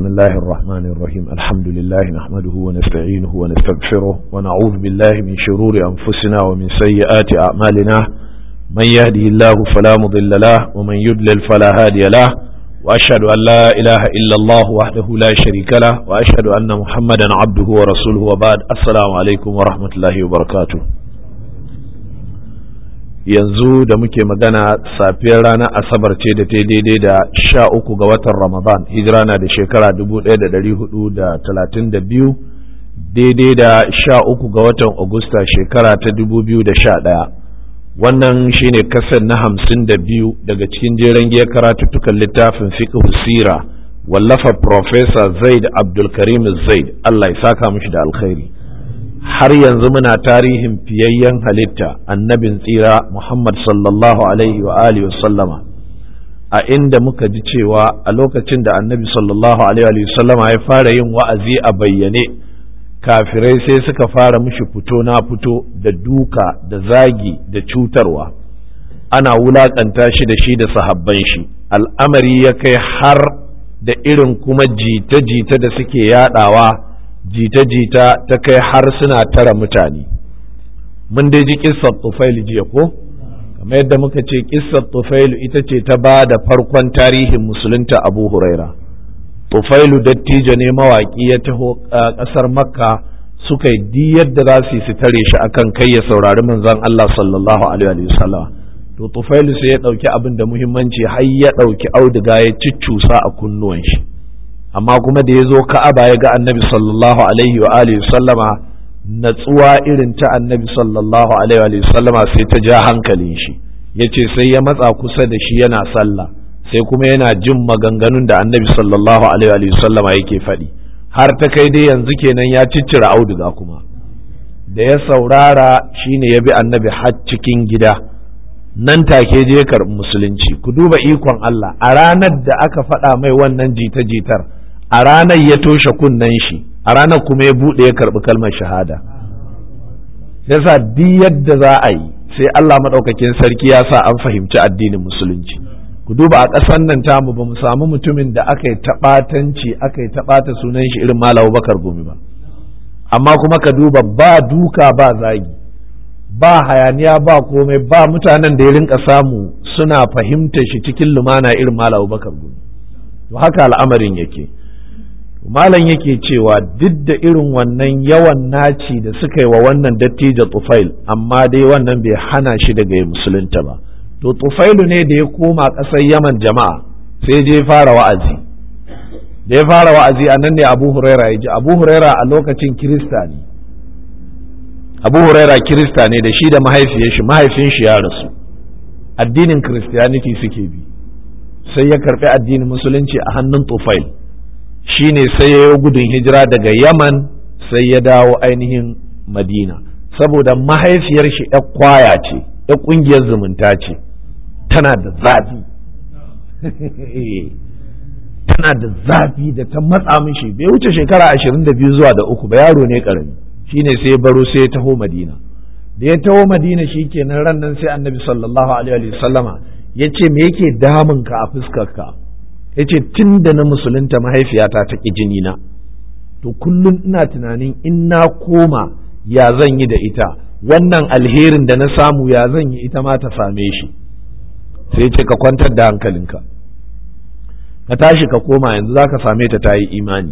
الله الرحمن الرحيم الحمد لله نحمده ونستعينه ونستغفره ونعوذ بالله من شرور أنفسنا ومن سيئات أعمالنا من يهده الله فلا مضل له ومن يضلل فلا هادي له وأشهد أن لا إله إلا الله وحده لا شريك له وأشهد أن محمدا عبده ورسوله وبعد السلام عليكم ورحمة الله وبركاته yanzu da muke magana safiyar ranar asabar ce da ta daidai da sha uku ga watan ramadan hijira na da shekara dubu ɗaya da ɗari hudu da talatin da biyu daidai da sha uku ga watan agusta shekara ta dubu biyu da sha ɗaya wannan shine kasar na hamsin da biyu daga cikin jeren giyar karatuttukan littafin fiqh sira wallafa Profesa zaid abdulkarim zaid allah ya saka mishi da alkhairi har yanzu muna tarihin fiyayyen halitta annabin tsira Muhammad sallallahu alaihi wa alihi wa sallama a inda muka ji cewa a lokacin da annabi sallallahu alaihi wa sallama ya fara yin wa'azi a bayyane kafirai sai suka fara mishi fito na fito da duka da zagi da cutarwa ana wulakanta shi da shi da sahabban shi al'amari ya kai har da irin kuma jita-jita da suke yadawa jita-jita ta kai har suna tara mutane mun dai ji kissar tufailu jiya ko kamar yadda muka ce kissar tufailu ita ce ta ba da farkon tarihin musulunta abu huraira tufailu dattijo ne mawaƙi ya taho ƙasar makka suka yi yadda za su yi su tare shi akan kai ya saurari manzon Allah sallallahu alaihi wa sallam to tufailu sai ya ɗauki abin da muhimmanci har ya ɗauki auduga ya ciccusa a kunnuwan shi amma kuma da ya zo ka'aba ya ga annabi sallallahu alaihi wa alihi sallama natsuwa irin ta annabi sallallahu alaihi wa sallama sai ta ja hankalin shi yace sai ya matsa kusa da shi yana sallah sai kuma yana jin maganganun da annabi sallallahu alaihi wa sallama yake faɗi har ta kai dai yanzu kenan ya ciccira auduga kuma da ya saurara shine ya bi annabi har cikin gida nan take je karɓi musulunci ku duba ikon Allah a ranar da aka faɗa mai wannan jita-jitar a ranar ya toshe kunnen shi a ranar kuma ya buɗe ya karɓi kalmar shahada yasa duk yadda za a yi sai Allah maɗaukakin sarki ya sa an fahimci addinin musulunci ku duba a ƙasar nan tamu ba mu samu mutumin da aka yi taɓatanci aka yi taɓata sunan shi irin Malam Bakar Gumi ba amma kuma ka duba ba duka ba zagi ba hayaniya ba komai ba mutanen da ya rinka samu suna fahimta shi cikin lumana irin Malam Bakar Gumi to haka al'amarin yake malam yake cewa duk da irin wannan yawan naci da suka yi wa wannan dattijo tufail amma dai wannan bai hana shi daga musulunta ba to tufailu ne da ya koma ƙasar yaman jama'a sai je fara wa'azi da ya fara wa'azi a nan ne abu huraira ya ji abu huraira a lokacin kirista ne abu huraira kirista ne da shi da mahaifiyar shi mahaifin shi ya rasu addinin christianity suke bi sai ya karbi addinin musulunci a hannun tufail shine sai ya yi gudun hijira daga yaman sai ya dawo ainihin madina saboda mahaifiyar shi ya kwaya ce ya kungiyar zumunta ce tana da zafi tana da zafi da ta matsa mishi bai wuce shekara ashirin da biyu zuwa da uku ba yaro ne karami shine sai ya baro sai ya taho madina da ya taho madina shi kenan ran nan sai annabi sallallahu alaihi wasallama ya ce me yake damun ka a fuskarka ya ce tun da na musulunta mahaifiyata ta ƙi jini na to kullum ina tunanin in na koma ya zan yi da ita wannan alherin da na samu ya zan yi ita ma ta same shi sai ce ka kwantar da hankalinka ka tashi ka koma yanzu za ka same ta ta yi imani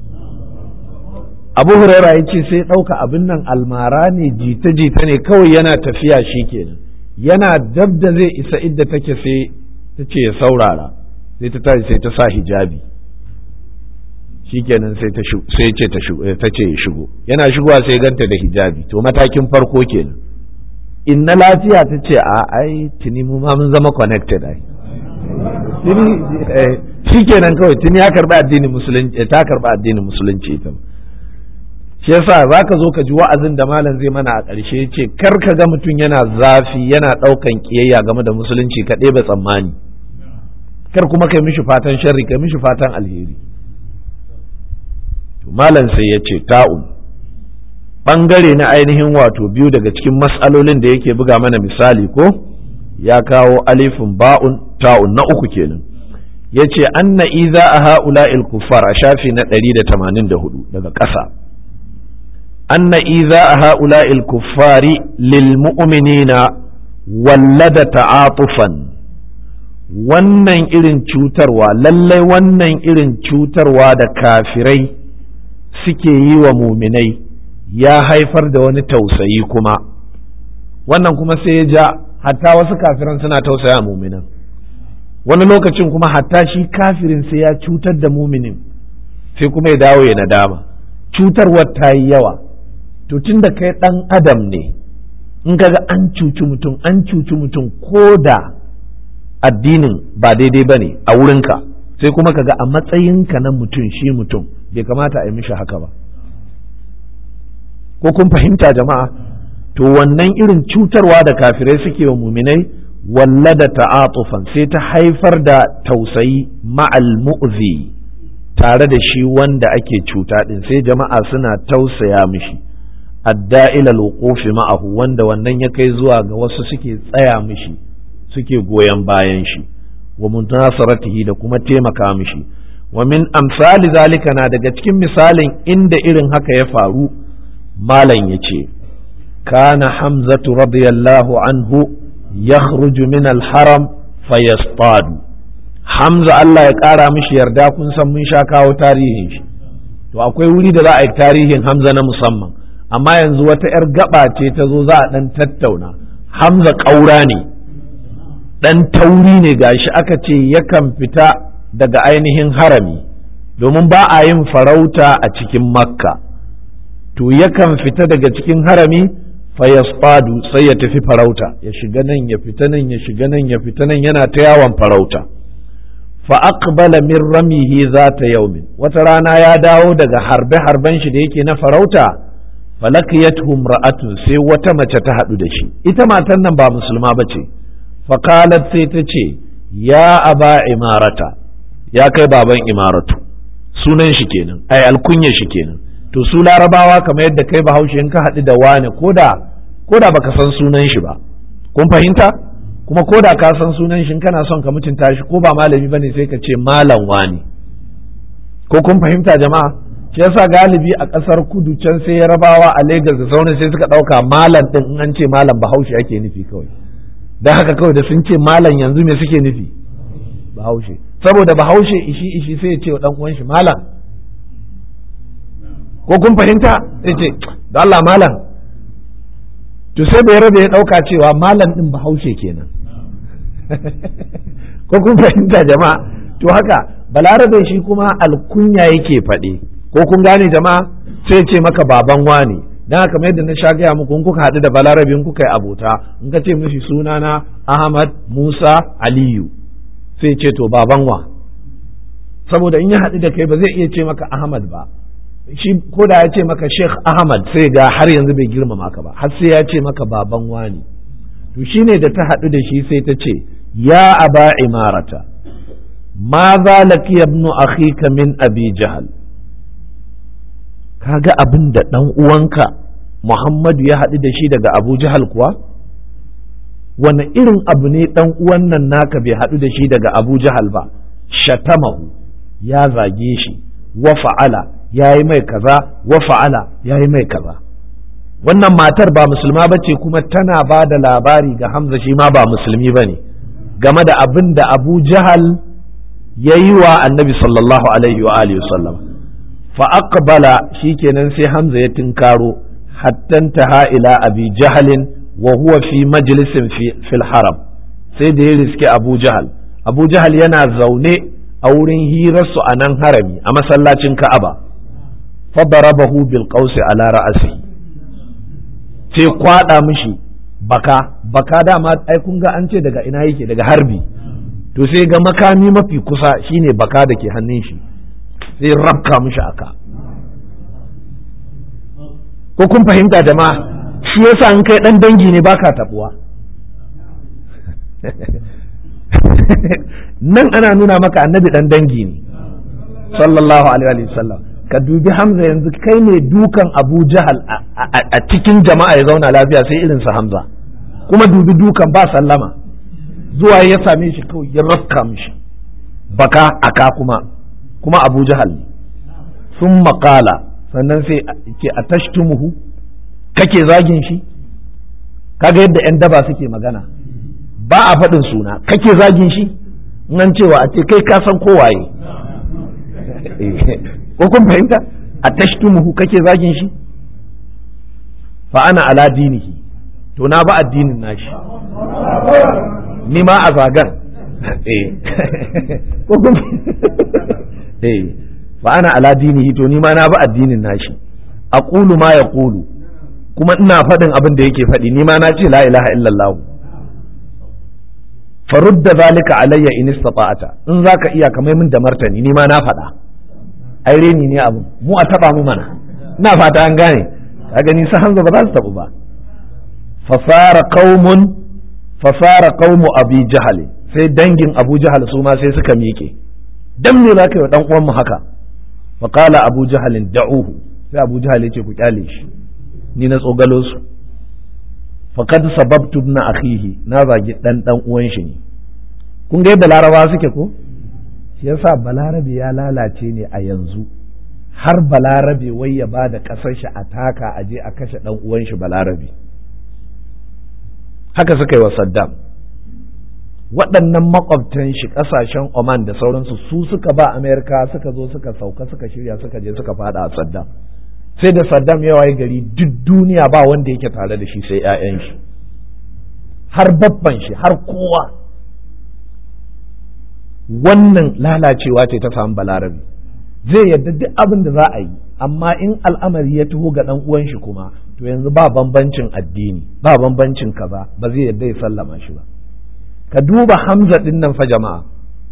abu huraira ya ce sai ɗauka abin nan almara ne jita-jita ne kawai yana tafiya shi kenan yana dab da zai isa idda take sai ta ce ya saurara sai ta tashi sai ta sa hijabi shikenan sai ta sai ce ta ce ya shigo yana shigowa sai ganta da hijabi to matakin farko kenan in na lafiya ta ce a ai tuni mu ma mun zama connected ai tuni shikenan kawai tuni ya karba addinin musulunci ta karba addinin musulunci ita shi yasa za ka zo ka ji wa'azin da malam zai mana a ƙarshe ya ce kar ka ga mutum yana zafi yana ɗaukan ƙiyayya game da musulunci ka ɗebe tsammani kar kuma kai mishi fatan sharri kai mishi fatan alheri to malam sai ya ce ta'un ɓangare na ainihin wato biyu daga cikin mas'alolin da yake buga mana misali ko ya kawo alifin ba'un ta'un na uku kenan ya ce anna iza a ha'ula kuffar a shafi na 184 daga ƙasa anna iza a ha'ula kuffari lil mu'minina wallada ta'atufan wannan irin cutarwa lallai wannan irin cutarwa da kafirai suke yi wa muminai ya haifar da wani tausayi kuma wannan kuma sai ya ja hatta wasu kafiran suna tausaya muminan wani lokacin kuma hatta shi kafirin sai ya cutar da muminin sai kuma ya dawo ya nadama cutarwar ta yi yawa to tun da kai ɗan adam ne in kaga an cuci mutum an cuci mutum ko da addinin ba daidai ba ne a wurinka sai kuma kaga a matsayinka na mutum shi mutum bai kamata a yi mishi haka ba ko kun fahimta jama'a to wannan irin cutarwa da kafirai suke wa muminai wallada ta'atufan sai ta haifar da tausayi ma'al mu'zi tare da shi wanda ake cuta din sai jama'a suna tausaya mishi adda ila alwuqufi ma'ahu wanda wannan ya kai zuwa ga wasu suke tsaya mishi suke goyon bayan shi wa muntasaratihi da kuma taimaka mishi wa min amsali zalika na daga cikin misalin inda irin haka ya faru malam yace kana hamzatu radiyallahu anhu yakhruju min al-haram fayastadu hamza Allah ya kara mishi yarda kun san mun sha kawo tarihin shi to akwai wuri da za a yi tarihin hamza na musamman amma yanzu wata 'yar gaba ce ta zo za a ɗan tattauna hamza ƙaura ne ɗan tauri ne gashi aka ce yakan fita daga ainihin harami domin ba a yin farauta a cikin makka to yakan fita daga cikin harami fayasfadu sai ya tafi farauta ya shiga nan ya fita nan ya shiga nan ya fita nan yana ta yawon farauta fa aqbala min ramihi zata yaumin wata rana ya dawo daga harbe harben shi da yake na farauta falakiyatu ra'atun sai wata mace ta haɗu da shi ita matan nan ba musulma ba ce faqalat sai ta ce ya aba imarata ya kai baban imaratu sunan shi kenan ai alkunya shi kenan to su larabawa kamar yadda kai bahaushe in ka haɗu da wane koda koda baka san sunan shi ba kun fahimta kuma koda ka san sunan shi kana son ka mutunta shi ko ba malami bane sai ka ce malam wani ko kun fahimta jama'a shi yasa galibi a ƙasar kudu can sai yarabawa a Legas da sauran sai suka ɗauka malam ɗin in an ce malam bahaushe ake nufi kawai don haka kawai da sun ce malam yanzu me suke nufi bahaushe saboda bahaushe ishi ishi sai ya ce wa ɗan uwan shi malam ko kun fahimta sai ce da Allah malam to sai bai rabe ya ɗauka cewa malam ɗin bahaushe kenan ko kun fahimta jama'a to haka balarabe shi kuma alkunya yake faɗi ko kun gane jama'a sai ce maka baban wani dan haka yadda na sha gaya muku in kuka haɗu da balarabe in kuka yi abota in ka ce mishi sunana Ahmad Musa Aliyu sai ce to baban wa saboda in ya haɗu da kai ba zai iya ce maka Ahmad ba shi ko da ya ce maka Sheikh Ahmad sai ga har yanzu bai girmama ka ba har sai ya ce maka baban wani to shine da ta haɗu da shi sai ta ce ya aba imarata ma za laki ibnu akhika min abi jahal kaga abin da ɗan uwanka Muhammadu ya haɗu da shi daga Abu Jahal kuwa? Wane irin abu ne ɗan uwan nan naka bai haɗu da shi daga Abu Jahal ba, shatamahu ya zage shi, wa fa'ala ya yi mai kaza, wa fa'ala ya yi mai kaza. Wannan matar ba musulma ba ce kuma tana ba da labari ga Hamza shi ma ba musulmi ba ne, game da abin da Abu Jahal ya yi wa annabi sallallahu alaihi wa alihi sallam. فأقبل شيكنا سي حمزة يتنكارو حتى انتهى إلى أبي جهل وهو في مجلس في, في الحرم سيد يرسك أبو جهل أبو جهل ينا زوني أورين هيرس أنان هرمي أما سلاتين كأبا فضربه بالقوس على رأسه sai kwada mishi baka baka dama ai kun ga an ce daga ina yake daga harbi to sai ga makami mafi kusa shine baka da ke hannun shi sai rabka mishi aka ko kun fahimta jama'a shi yasa in kai dan dangi ne baka tabuwa nan ana nuna maka annabi dan dangi ne sallallahu alaihi wa sallam ka dubi hamza yanzu kai ne dukan abu jahal a cikin jama'a ya zauna lafiya sai irin sa hamza kuma dubi dukan ba sallama zuwa ya same shi kawai ya rafka mishi baka aka kuma kuma abu jahal ne sun maƙala sannan sai ce a tashtumuhu kake zagin shi kaga yadda 'yan daba suke magana ba a faɗin suna kake zagin shi nan cewa a ce kai ka san kowaye ko kun fahimta a tashtumuhu kake zagin shi fa ana ala dinihi to na ba addinin nashi ni ma a zagan eh ko kun eh fa ana ala dinihi to ni ma na ba addinin nashi aqulu ma yaqulu kuma ina faɗin abin da yake faɗi ni ma na ce la ilaha illallah farudda zalika alayya in istata'ata in zaka iya kamar min da martani ni ma na faɗa ai reni ne abu mu a taba mu mana ina fata an gane ka gani sa hanza ba za su tabu ba fasara qaumun fasara qaumu abi jahal sai dangin abu jahal su ma sai suka miƙe dan me zaka yi wa dan uwan mu haka fa qala abu jahal da'uhu sai abu jahal ya ce ku kyale shi ni na tsogalo su faqad sababtu ibn akhihi na zagi dan dan uwan shi ne kun ga yadda laraba suke ko shi yasa balarabe ya lalace ne a yanzu har balarabe wai ya ba da ƙasar shi a taka a je a kashe ɗan uwan shi balarabe haka suka yi wa saddam waɗannan makwabtan shi ƙasashen oman da sauransu su suka ba amerika suka zo suka sauka suka shirya suka je suka fada a saddam sai da saddam ya waye gari duk duniya ba wanda yake tare da shi sai 'ya'yan shi har babban shi har kowa wannan lalacewa ce ta samu balarabe zai yadda duk abin da za a yi amma in al'amari ya taho ga ɗan uwan shi kuma to yanzu ba bambancin addini ba bambancin kaza ba zai yadda ya sallama shi ba ka duba hamza din nan fa jama'a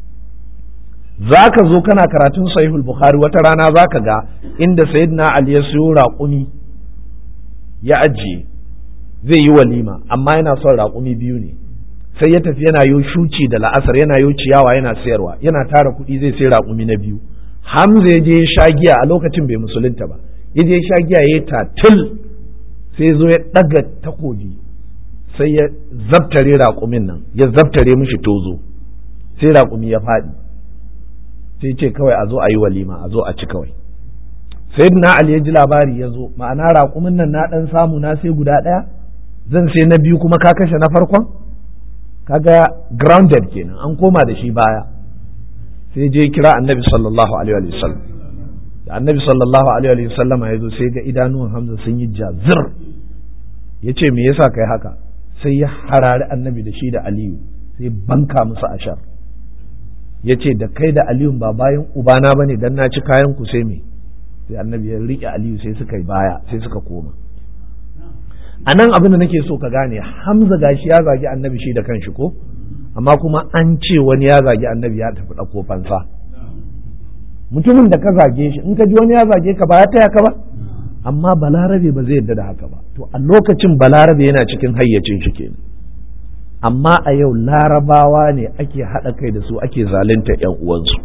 za ka zo kana karatun sahihul bukhari wata rana za ka ga inda sayyidina ali ya siyo raƙumi ya ajiye zai yi walima amma yana son raƙumi biyu ne sai ya tafi yana yo shuci da la'asar yana yo ciyawa yana sayarwa yana tara kuɗi zai sai raƙumi na biyu hamza ya je ya sha giya a lokacin bai musulunta ba ya je ya sha giya ya tatil sai zo ya ɗaga takobi sai ya zabtare raƙumin nan ya zabtare mishi tozo sai raƙumi ya faɗi sai ce kawai a zo a yi walima a zo a ci kawai sai na ali ya ji labari ya zo ma'ana raƙumin nan na ɗan samu na sai guda ɗaya zan sai na biyu kuma ka kashe na farkon kaga grounded kenan an koma da shi baya sai je kira annabi sallallahu alaihi wa sallam da annabi sallallahu alaihi wa sallam ya zo sai ga idanuwan hamza sun yi jazir ya ce me yasa kai haka sai ya harari annabi da shi da aliyu sai banka musu ashar ya ce da kai da aliyu ba bayan ubana bane dan na ci kayan ku sai me sai annabi ya riƙe aliyu sai suka yi baya sai suka koma a nan abin da nake so ka gane hamza gashi ya zagi annabi shi da kanshi ko amma kuma an ce wani ya zagi annabi ya tafi ɗauko fansa mutumin da ka zage shi in ka ji wani ya zage ka ba ya taya ka ba amma balarabe ba zai yarda da haka ba to a lokacin balarabe yana cikin hayyacin shi kenan amma a yau larabawa ne ake haɗa kai da su ake zalunta yan uwansu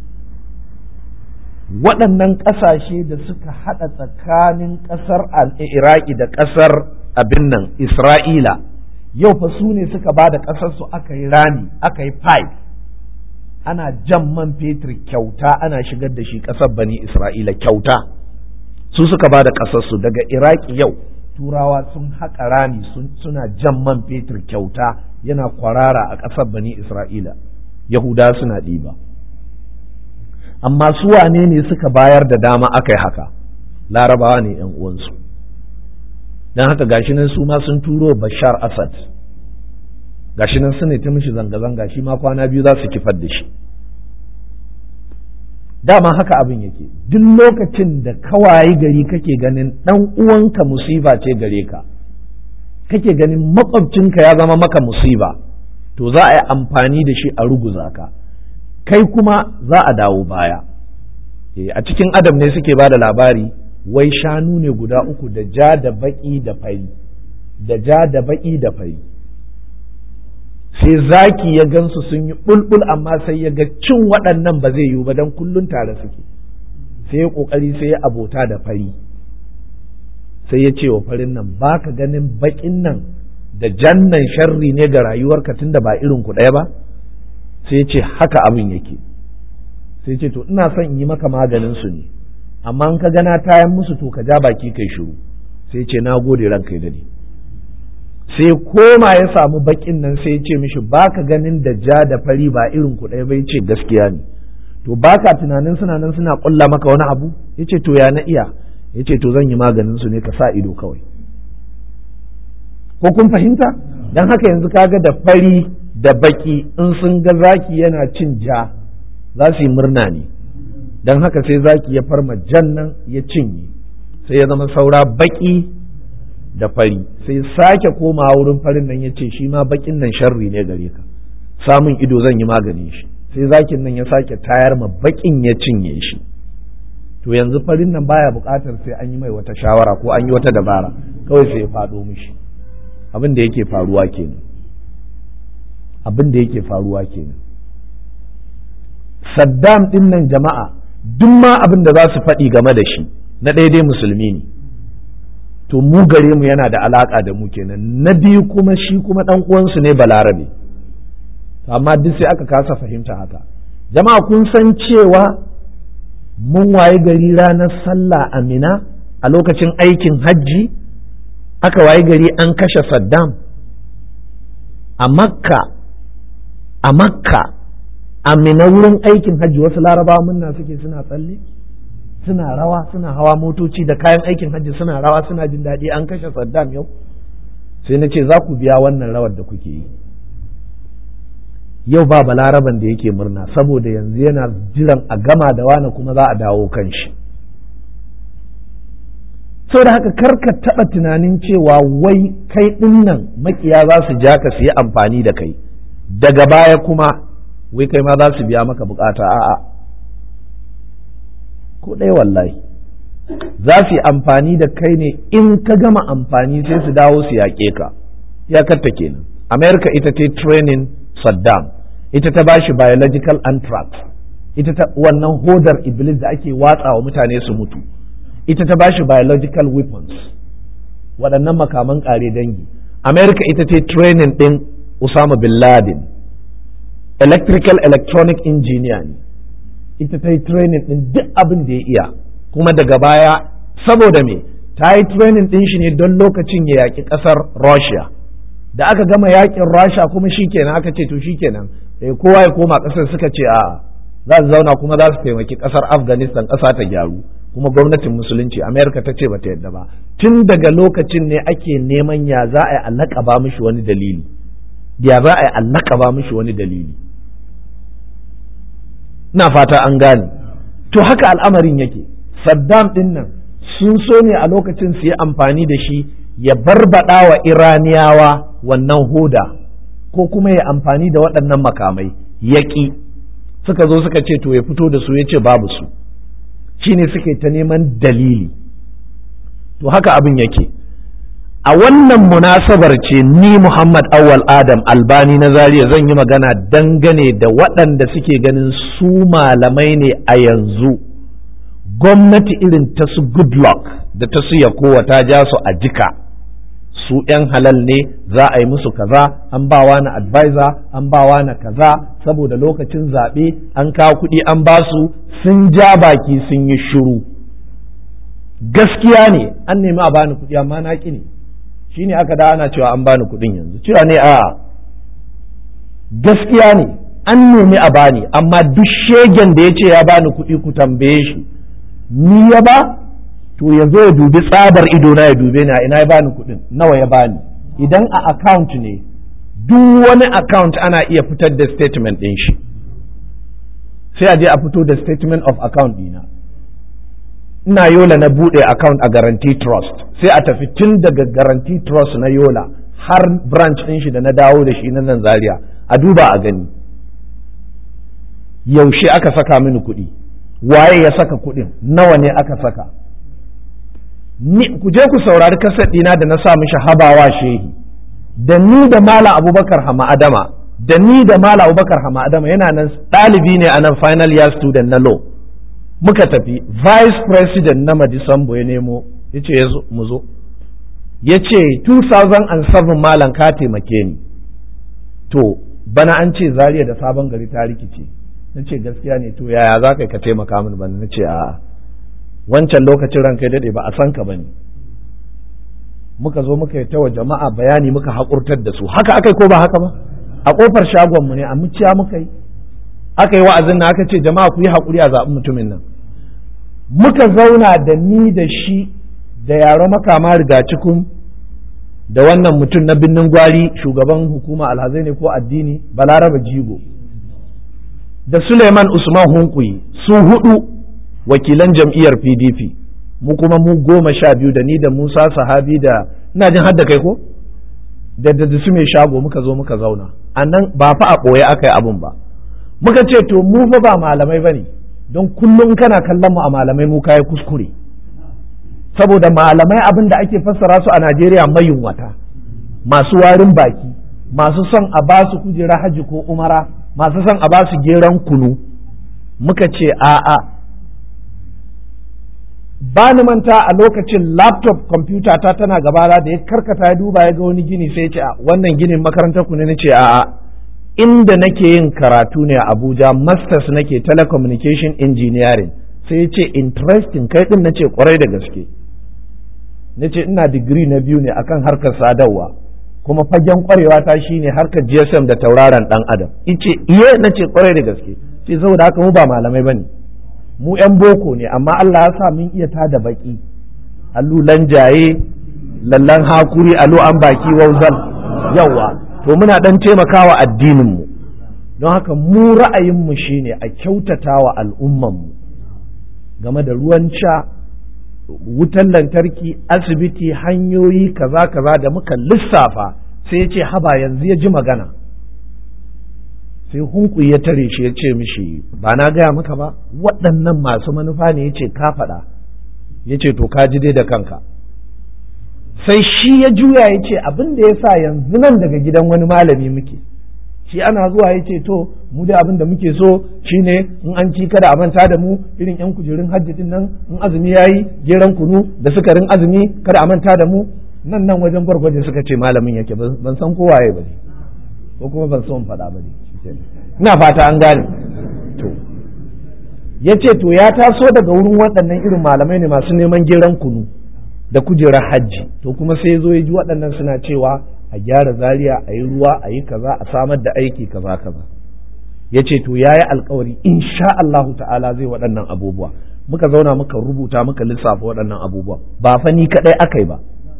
waɗannan ƙasashe da suka haɗa tsakanin ƙasar iraki da ƙasar abin nan isra'ila yau fa su ne suka ba da ƙasarsu aka yi rami aka yi pipe ana jan man fetur kyauta ana shigar da shi ƙasar bani isra'ila kyauta su suka ba da ƙasarsu daga iraki yau turawa sun haƙa rami suna jan man fetur kyauta yana kwarara a ƙasar bani isra'ila yahuda suna ɗiba amma su wane ne suka bayar da dama aka yi haka larabawa ne yan uwansu don haka gashi nan su ma sun turo bashar asad gashi nan su ne ta mishi zanga-zanga shi ma kwana biyu za su kifar da shi dama haka abin yake duk lokacin da kawaye gari kake ganin ɗan uwanka musiba ce gare ka kake ganin makwabcinka ya zama maka musiba to za a yi amfani da shi a ruguza ka kai kuma za a dawo baya a cikin adam ne suke ba da labari wai shanu ne guda uku da ja da baki da fari da ja da baki da fari sai zaki ya gansu sun yi bulbul amma sai ya ga cin waɗannan ba zai yiwu ba don kullun tare suke sai ya ƙoƙari sai ya abota da fari sai ya ce wa farin nan ba ka ganin bakin nan da jannan sharri ne ga rayuwarka tunda ba irin ku ɗaya ba sai ce haka abin yake sai ce to ina son in yi maka maganin su ne amma in ka gana tayan musu to ka ja baki kai shiru sai ce na gode ranka ya dade sai koma ya samu bakin nan sai ya ce mishi baka ganin da ja da fari ba irin ku ɗaya bai ce gaskiya ne to baka tunanin suna nan suna ƙulla maka wani abu yace to ya na iya yace to zan yi maganin su ne ka sa ido kawai ko kun fahimta dan haka yanzu kaga da fari da baki in sun ga zaki yana cin ja za su yi murna ne dan haka sai zaki ya farma jan nan ya cinye sai ya zama saura baki da fari sai sake komawa wurin farin nan ya ce shi ma bakin nan sharri ne gare ka samun ido zan yi maganin shi sai zakin nan ya sake tayar ma bakin ya cinye shi to yanzu farin nan baya buƙatar sai an yi mai wata shawara ko an yi wata dabara kawai sai ya faɗo mishi abin da yake faruwa kenan abin da yake faruwa kenan Saddam din nan jama'a duk ma abin da za su faɗi game da shi na daidai musulmi ne to mu gare mu yana da alaka da mu kenan na biyu kuma shi kuma dan uwansu ne balarabe amma duk sai aka kasa fahimta haka jama'a kun san cewa mun waye gari ranar sallah amina a lokacin aikin hajji aka waye gari an kashe saddam a makka a makka amina wurin aikin hajji wasu larabawa munna suke suna tsalle suna rawa suna hawa motoci da kayan aikin hajji suna rawa suna jin daɗi an kashe saddam yau sai na ce za ku biya wannan rawar da kuke yi yau ba balaraban da yake murna saboda yanzu yana jiran a gama da wani kuma za a dawo kan shi da haka karka taɓa tunanin cewa wai kai ɗinnan makiya za su ja ka su yi amfani da kai daga baya kuma wai kai ma za su biya maka bukata a'a ko ɗaya wallahi za su yi amfani da kai ne in ka gama amfani sai su dawo su yaƙe ka iyakarta kenan america ita ta training saddam ita ta bashi biological anthrax ita ta wannan hodar iblis da ake watsa wa mutane su mutu ita ta bashi biological weapons waɗannan makaman ƙare dangi america ita ta training ɗin usama bin laden electrical electronic engineer ne ita ta yi training ɗin duk abin da ya iya kuma daga baya saboda me ta yi training ɗin shi ne don lokacin ya yaƙi ƙasar Russia da aka gama yaƙin Russia kuma shikenan aka ce to shikenan eh, kowa ya koma ƙasar suka ce a za su zauna kuma za su taimaki ƙasar Afghanistan ƙasa ta gyaru kuma gwamnatin musulunci Amerika ta ce bata yadda ba tun daga lokacin ne ake neman ya za a yi allaka ba mishi wani dalili ya za a yi allaka ba mishi wani dalili ina fata an gane to haka al'amarin yake saddam din nan sun so ne a lokacin su yi amfani da shi ya barbada wa iraniyawa wannan hoda ko kuma ya amfani da waɗannan makamai yaƙi suka zo suka ce to ya fito da su ya ce babu su shine suke ta neman dalili to haka abin yake a wannan munasabar ce ni Muhammad Awal Adam Albani na Zaria zan yi magana dangane da waɗanda suke ganin su malamai ne a yanzu gwamnati irin ta su Goodluck da ta su Yakowa ta ja su a jika su ‘yan halal ne za a yi musu kaza an ba na advisor an ba na kaza saboda lokacin zaɓe an kawo kuɗi an ba su sun ja baki sun yi shiru gaskiya ne an nemi a bani kuɗi amma na ƙi ne shi ne aka da ana cewa an bani kuɗin yanzu cewa ne a gaskiya ne an nemi a bani amma duk shegen da ya ce ya bani kuɗi ku tambaye shi ni ya ba to ya zo ya dubi tsabar ido na ya dube ni a ina ya bani kuɗin nawa ya bani idan a account ne duk wani account ana iya fitar da statement ɗin shi sai a je a fito da statement of account ɗina ina yola na buɗe account a guarantee trust sai a tafi tun daga guarantee trust na yola har branch ɗin shi da na dawo da shi na nan zaria a duba a gani yaushe aka saka mini kuɗi waye ya saka kuɗin nawa ne aka saka ni ku je ku saurari kaset ɗina da na sa mishi habawa shehi da ni da mala abubakar hama adama da ni da mala abubakar hama adama yana nan ɗalibi ne a nan final year student na law muka tafi vice president na madisambo ya nemo ya ce mu zo ya ce 2007 malam ka taimake ni to bana an ce zariya da sabon gari ta rikice na ce gaskiya ne to yaya za ka ka taimaka mini ba na ce a'a wancan lokacin ranka daɗe ba a san ka ba ne muka zo muka yi tawa jama'a bayani muka haƙurtar da su haka aka yi ko ba haka ba a ƙofar shagonmu ne a muciya muka yi aka yi wa'azin na aka ce jama'a ku yi haƙuri a zaɓi mutumin nan muka zauna da ni da shi da yaro makama riga cikin da wannan mutum na binnin gwari shugaban hukuma alhazai ne ko addini balaraba jigo da suleiman usman hunkuyi su hudu wakilan jam'iyyar pdp mu kuma mu goma sha biyu da ni da musa sahabi da ina jin hadda kai ko da da su mai shago muka zo muka zauna a nan ba fa a ɓoye aka yi abun ba muka ce to mu fa ba malamai ba ne don kullum kana kallon mu a malamai mu kayi kuskure saboda malamai abin da ake fassara su a Najeriya mayunwata masu warin baki masu son a ba su kujera haji ko umara masu son a ba su geran kunu muka ce a'a ba ni manta a lokacin laptop kwamfuta ta tana gabana da ya karkata ya duba ya ga wani gini sai ya ce wannan ginin makarantar ku ne na ce a'a inda nake yin karatu ne a Abuja masters nake telecommunication engineering sai ya ce interesting kai din nace kwarai da gaske nace ina digiri na biyu ne akan harkar sadarwa kuma fagen kwarewa ta shine harkar GSM da tauraron dan adam ice iye nace kwarai da gaske sai saboda haka mu ba malamai bane mu yan boko ne amma Allah ya sa mun iya tada baki allulan jaye lallan hakuri alu an baki wauzal yawa to muna dan taimakawa addinin mu don haka mu ra'ayin mu shine a kyautatawa al'umman mu game da ruwan sha wutan lantarki asibiti hanyoyi kaza kaza da muka lissafa sai ya ce haba yanzu ya ji magana sai hunku ya tare shi ya ce mishi ba na gaya maka ba waɗannan masu manufa ne ya ce ka faɗa ya ce to ka ji dai da kanka sai shi ya juya ya ce abin da ya sa yanzu nan daga gidan wani malami muke shi ana zuwa ya ce to mu da abin da muke so shine in an ci kada a manta da mu irin yan kujerun hajji din nan in azumi yayi geran kunu da sukarin azumi kada a manta da mu nan nan wajen gwargwaje suka ce malamin yake ban san kowaye ba ne ko kuma ban so in faɗa ba ne ina fata an gane to ya ce to ya taso daga wurin waɗannan irin malamai ne masu neman geran kunu da kujerar hajji to kuma sai ya zo ya ji waɗannan suna cewa a gyara zaria a yi ruwa a yi kaza a samar da aiki kaza kaza ya ce to ya yi alkawari insha Allahu ta'ala zai waɗannan abubuwa muka zauna muka rubuta muka lissafa waɗannan abubuwa ba fa ni kaɗai aka yi ba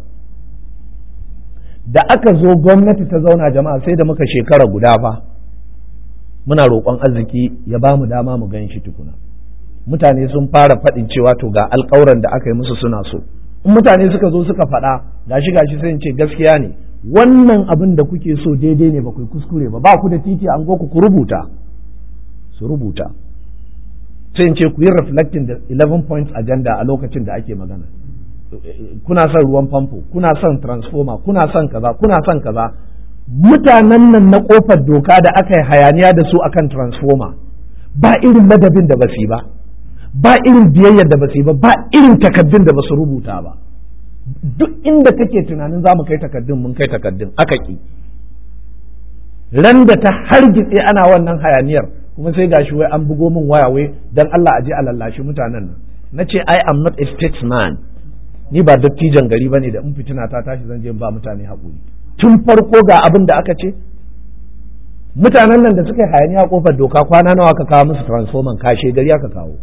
da aka zo gwamnati ta zauna jama'a sai da muka shekara guda fa muna roƙon arziki ya ba mu dama mu gan shi tukuna mutane sun fara faɗin cewa to ga alƙawuran da aka yi musu suna so in mutane suka zo suka faɗa gashi gashi sai in ce gaskiya ne wannan abin da kuke so daidai ne ba ku kuskure ba ba ku da titi an ku ku rubuta su rubuta sai in ce ku yi reflecting da 11 points agenda a lokacin da ake magana kuna son ruwan famfo kuna son transformer kuna son kaza kuna son kaza mutanen nan na kofar doka da aka yi hayaniya da su akan transformer ba irin ladabin da basu yi ba ba irin biyayyar da basu yi ba ba irin takaddun da basu rubuta ba duk inda kake tunanin za mu kai takaddun mun kai takaddun aka ki ran da ta hargitse ana wannan hayaniyar kuma sai gashi wai an bugo min waya wai dan Allah a je a lallashi mutanen nan na ce I am not a statesman ni ba dattijan gari bane da in fitina ta tashi zan je ba mutane haƙuri tun farko ga abin da aka ce mutanen nan da suka yi hayaniya kofar doka kwana nawa aka kawo musu transformer kashe gari aka kawo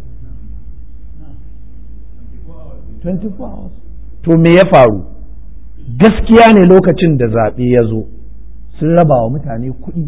24 hours to me ya faru gaskiya ne lokacin da zaɓe ya zo sun raba wa mutane kuɗi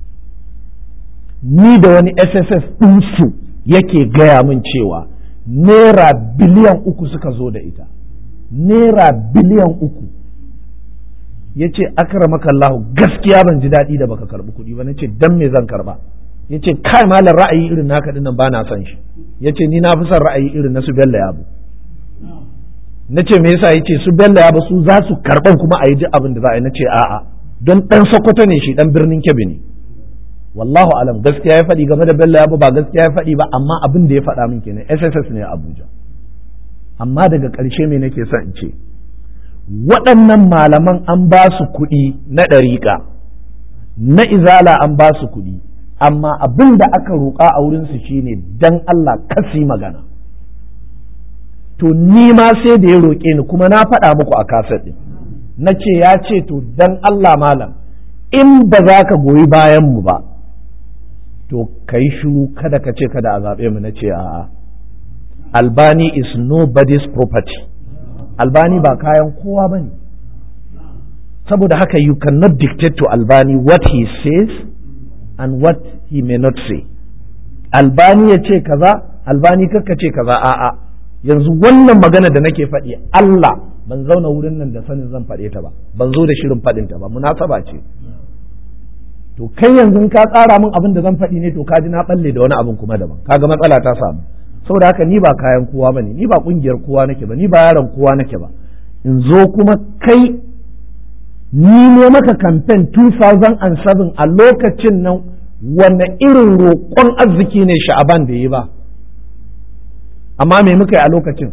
ni da wani sss ɗinsu yake gaya min cewa naira biliyan uku suka zo da ita naira biliyan uku ya ce akramakallahu gaskiya ban ji daɗi da baka karɓi kuɗi ba na ce dan me zan karɓa ya ce kai malam ra'ayi irin naka dinnan ba na son shi ya ce ni na fi son ra'ayi irin na su bello yabo na ce me yasa ya ce su bello yabo su za su karɓan kuma a yi ji abin da za a yi na ce a'a don ɗan sokoto ne shi ɗan birnin kebbi ne wallahu alam gaskiya ya faɗi game da bello yabo ba gaskiya ya faɗi ba amma abin da ya faɗa min kenan sss ne a abuja amma daga ƙarshe me nake son in ce waɗannan malaman an ba su kuɗi na ɗariƙa na izala an ba su kuɗi amma abin da aka roƙa a wurinsu shine dan Allah kasi magana to ni ma sai da ya roƙe ni kuma na faɗa muku a kaset ɗin na ce ya ce to dan Allah malam in ba za ka goyi bayan mu ba to ka yi shiru kada ka ce kada a zaɓe mu na ce a'a albani is nobody's property albani ba kayan kowa ba ne saboda haka you cannot dictate to albani what he says and what he may not say albani ya ce kaza albani kakka ce kaza a'a yanzu wannan magana da nake faɗi Allah ban zauna wurin nan da sanin zan faɗe ta ba ban zo da shirin faɗin ta ba munasaba ce to kai yanzu ka tsara min abin da zan faɗi ne to ka ji na balle da wani abin kuma daban kaga matsala ta samu saboda haka ni ba kayan kowa bane ni ba kungiyar kowa nake ba ni ba yaron kowa nake ba in zo kuma kai ni ne maka kamfen 2007 a lokacin nan wanne irin roƙon arziki ne sha'aban da yi ba amma me muka yi a lokacin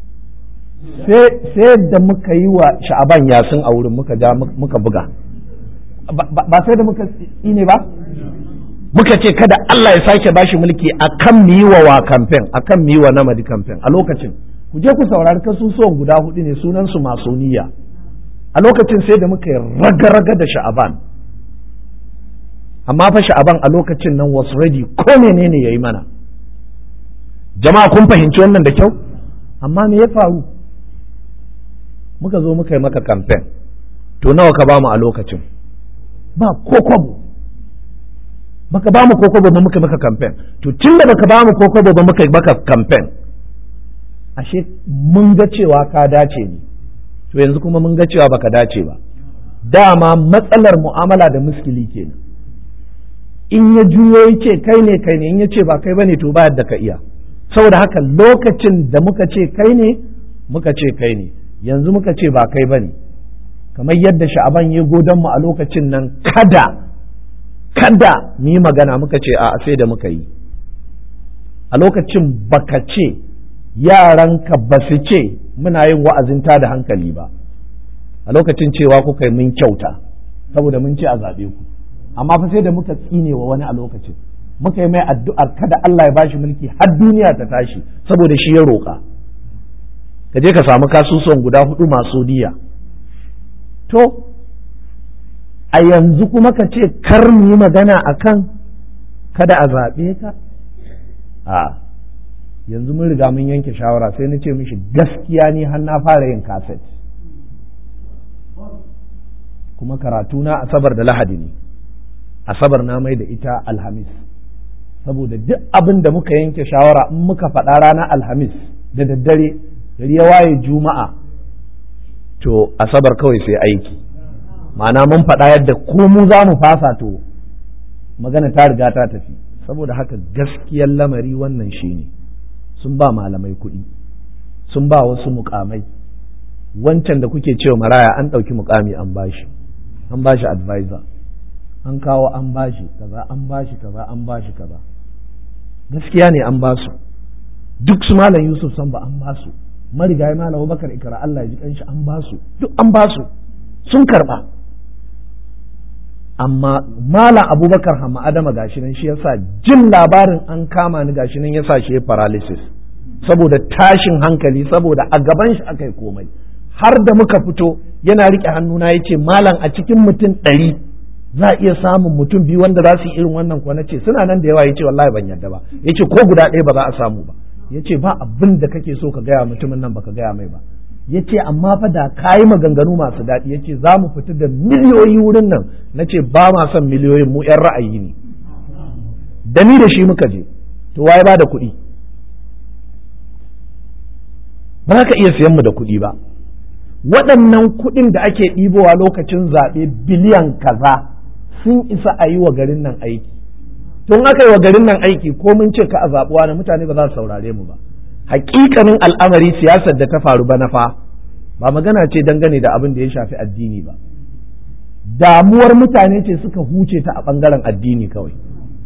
sai da muka yi wa sha'aban yasin a wurin muka ja muka buga ba sai da muka ne ba muka ce kada Allah ya sake bashi mulki akan mu yi wa wa kamfen akan mu yi wa namadi kamfen a lokacin ku je ku saurari kasusuwan guda hudu ne sunan su masoniya a lokacin sai da muka yi raga-raga da sha'aban amma fa sha'aban a lokacin nan was ready ko menene yayi mana jama'a kun fahimci wannan da kyau amma me ya faru muka zo muka yi maka kamfen to nawa ka bamu a lokacin ba ko kwabo baka ba mu koko ba muka maka kamfen to tun da baka ba mu koko ba muka maka kamfen ashe mun ga cewa ka dace ne to yanzu kuma mun ga cewa baka dace ba dama matsalar mu'amala da muskili kenan in ya juyo ya ce kai ne kai ne in ya ce ba kai bane to ba yadda ka iya saboda haka lokacin da muka ce kai ne muka ce kai ne yanzu muka ce ba kai bane kamar yadda sha'aban ya godon mu a lokacin nan kada kada mu yi magana muka ce a sai da muka yi a lokacin baka ce yaranka ba su ce muna yin wa'azin ta da hankali ba a lokacin cewa kuka yi mun kyauta saboda mun ce a zaɓe ku amma fa sai da muka tsine wa wani a lokacin muka yi mai addu'ar kada Allah ya bashi mulki har duniya ta tashi saboda shi ya roƙa ka je ka samu kasusuwan guda hudu masu diya to a yanzu kuma ka ce kar mu yi magana a kan kada a zaɓe ka a yanzu mun riga mun yanke shawara sai na ce mishi gaskiya ni har na fara yin kaset kuma karatu na asabar da lahadi ne asabar na mai da ita alhamis saboda duk abin da muka yanke shawara in muka faɗa ranar alhamis da daddare gari ya waye juma'a to asabar kawai sai aiki ma'ana mun faɗa yadda ko mu za mu fasa to magana ta riga ta tafi saboda haka gaskiyar lamari wannan shine sun ba malamai kuɗi sun ba wasu mukamai wancan da kuke cewa maraya an ɗauki mukami an bashi an bashi advisor an kawo an bashi kaza an bashi kaza an bashi kaza gaskiya ne an basu duk su malam yusuf san ba an basu marigayi malam bakar ikra Allah ya ji kanshi an basu duk an basu sun karba amma malam abubakar hamma adama gashi nan shi yasa jin labarin an kama ni gashi nan yasa shi paralysis saboda tashin hankali saboda a gaban shi aka yi komai har da muka fito yana rike hannuna ya ce malam a cikin mutum ɗari za a iya samun mutum biyu wanda za su yi irin wannan kuwa na ce suna nan da yawa ya ce wallahi ban yarda ba ya ce ko guda ɗaya ba za a samu ba ya ce ba abin da kake so ka gaya mutumin nan baka gaya mai ba ya ce amma fa da ka yi maganganu masu daɗi ya ce za mu fita da miliyoyi wurin nan na ce ba ma son miliyoyin mu 'yan ra'ayi ne da ni da shi muka je to waye ba da kuɗi ba za ka iya siyan mu da kuɗi ba waɗannan kuɗin da ake ɗibowa lokacin zaɓe biliyan kaza sun isa a yi wa garin nan aiki tun aka yi wa garin nan aiki ko mun ce ka a zaɓuwa na mutane ba za su saurare mu ba hakikanin al'amari siyasar da ta faru ba na fa ba magana ce dangane da abin da ya shafi addini ba damuwar mutane ce suka huce ta a ɓangaren addini kawai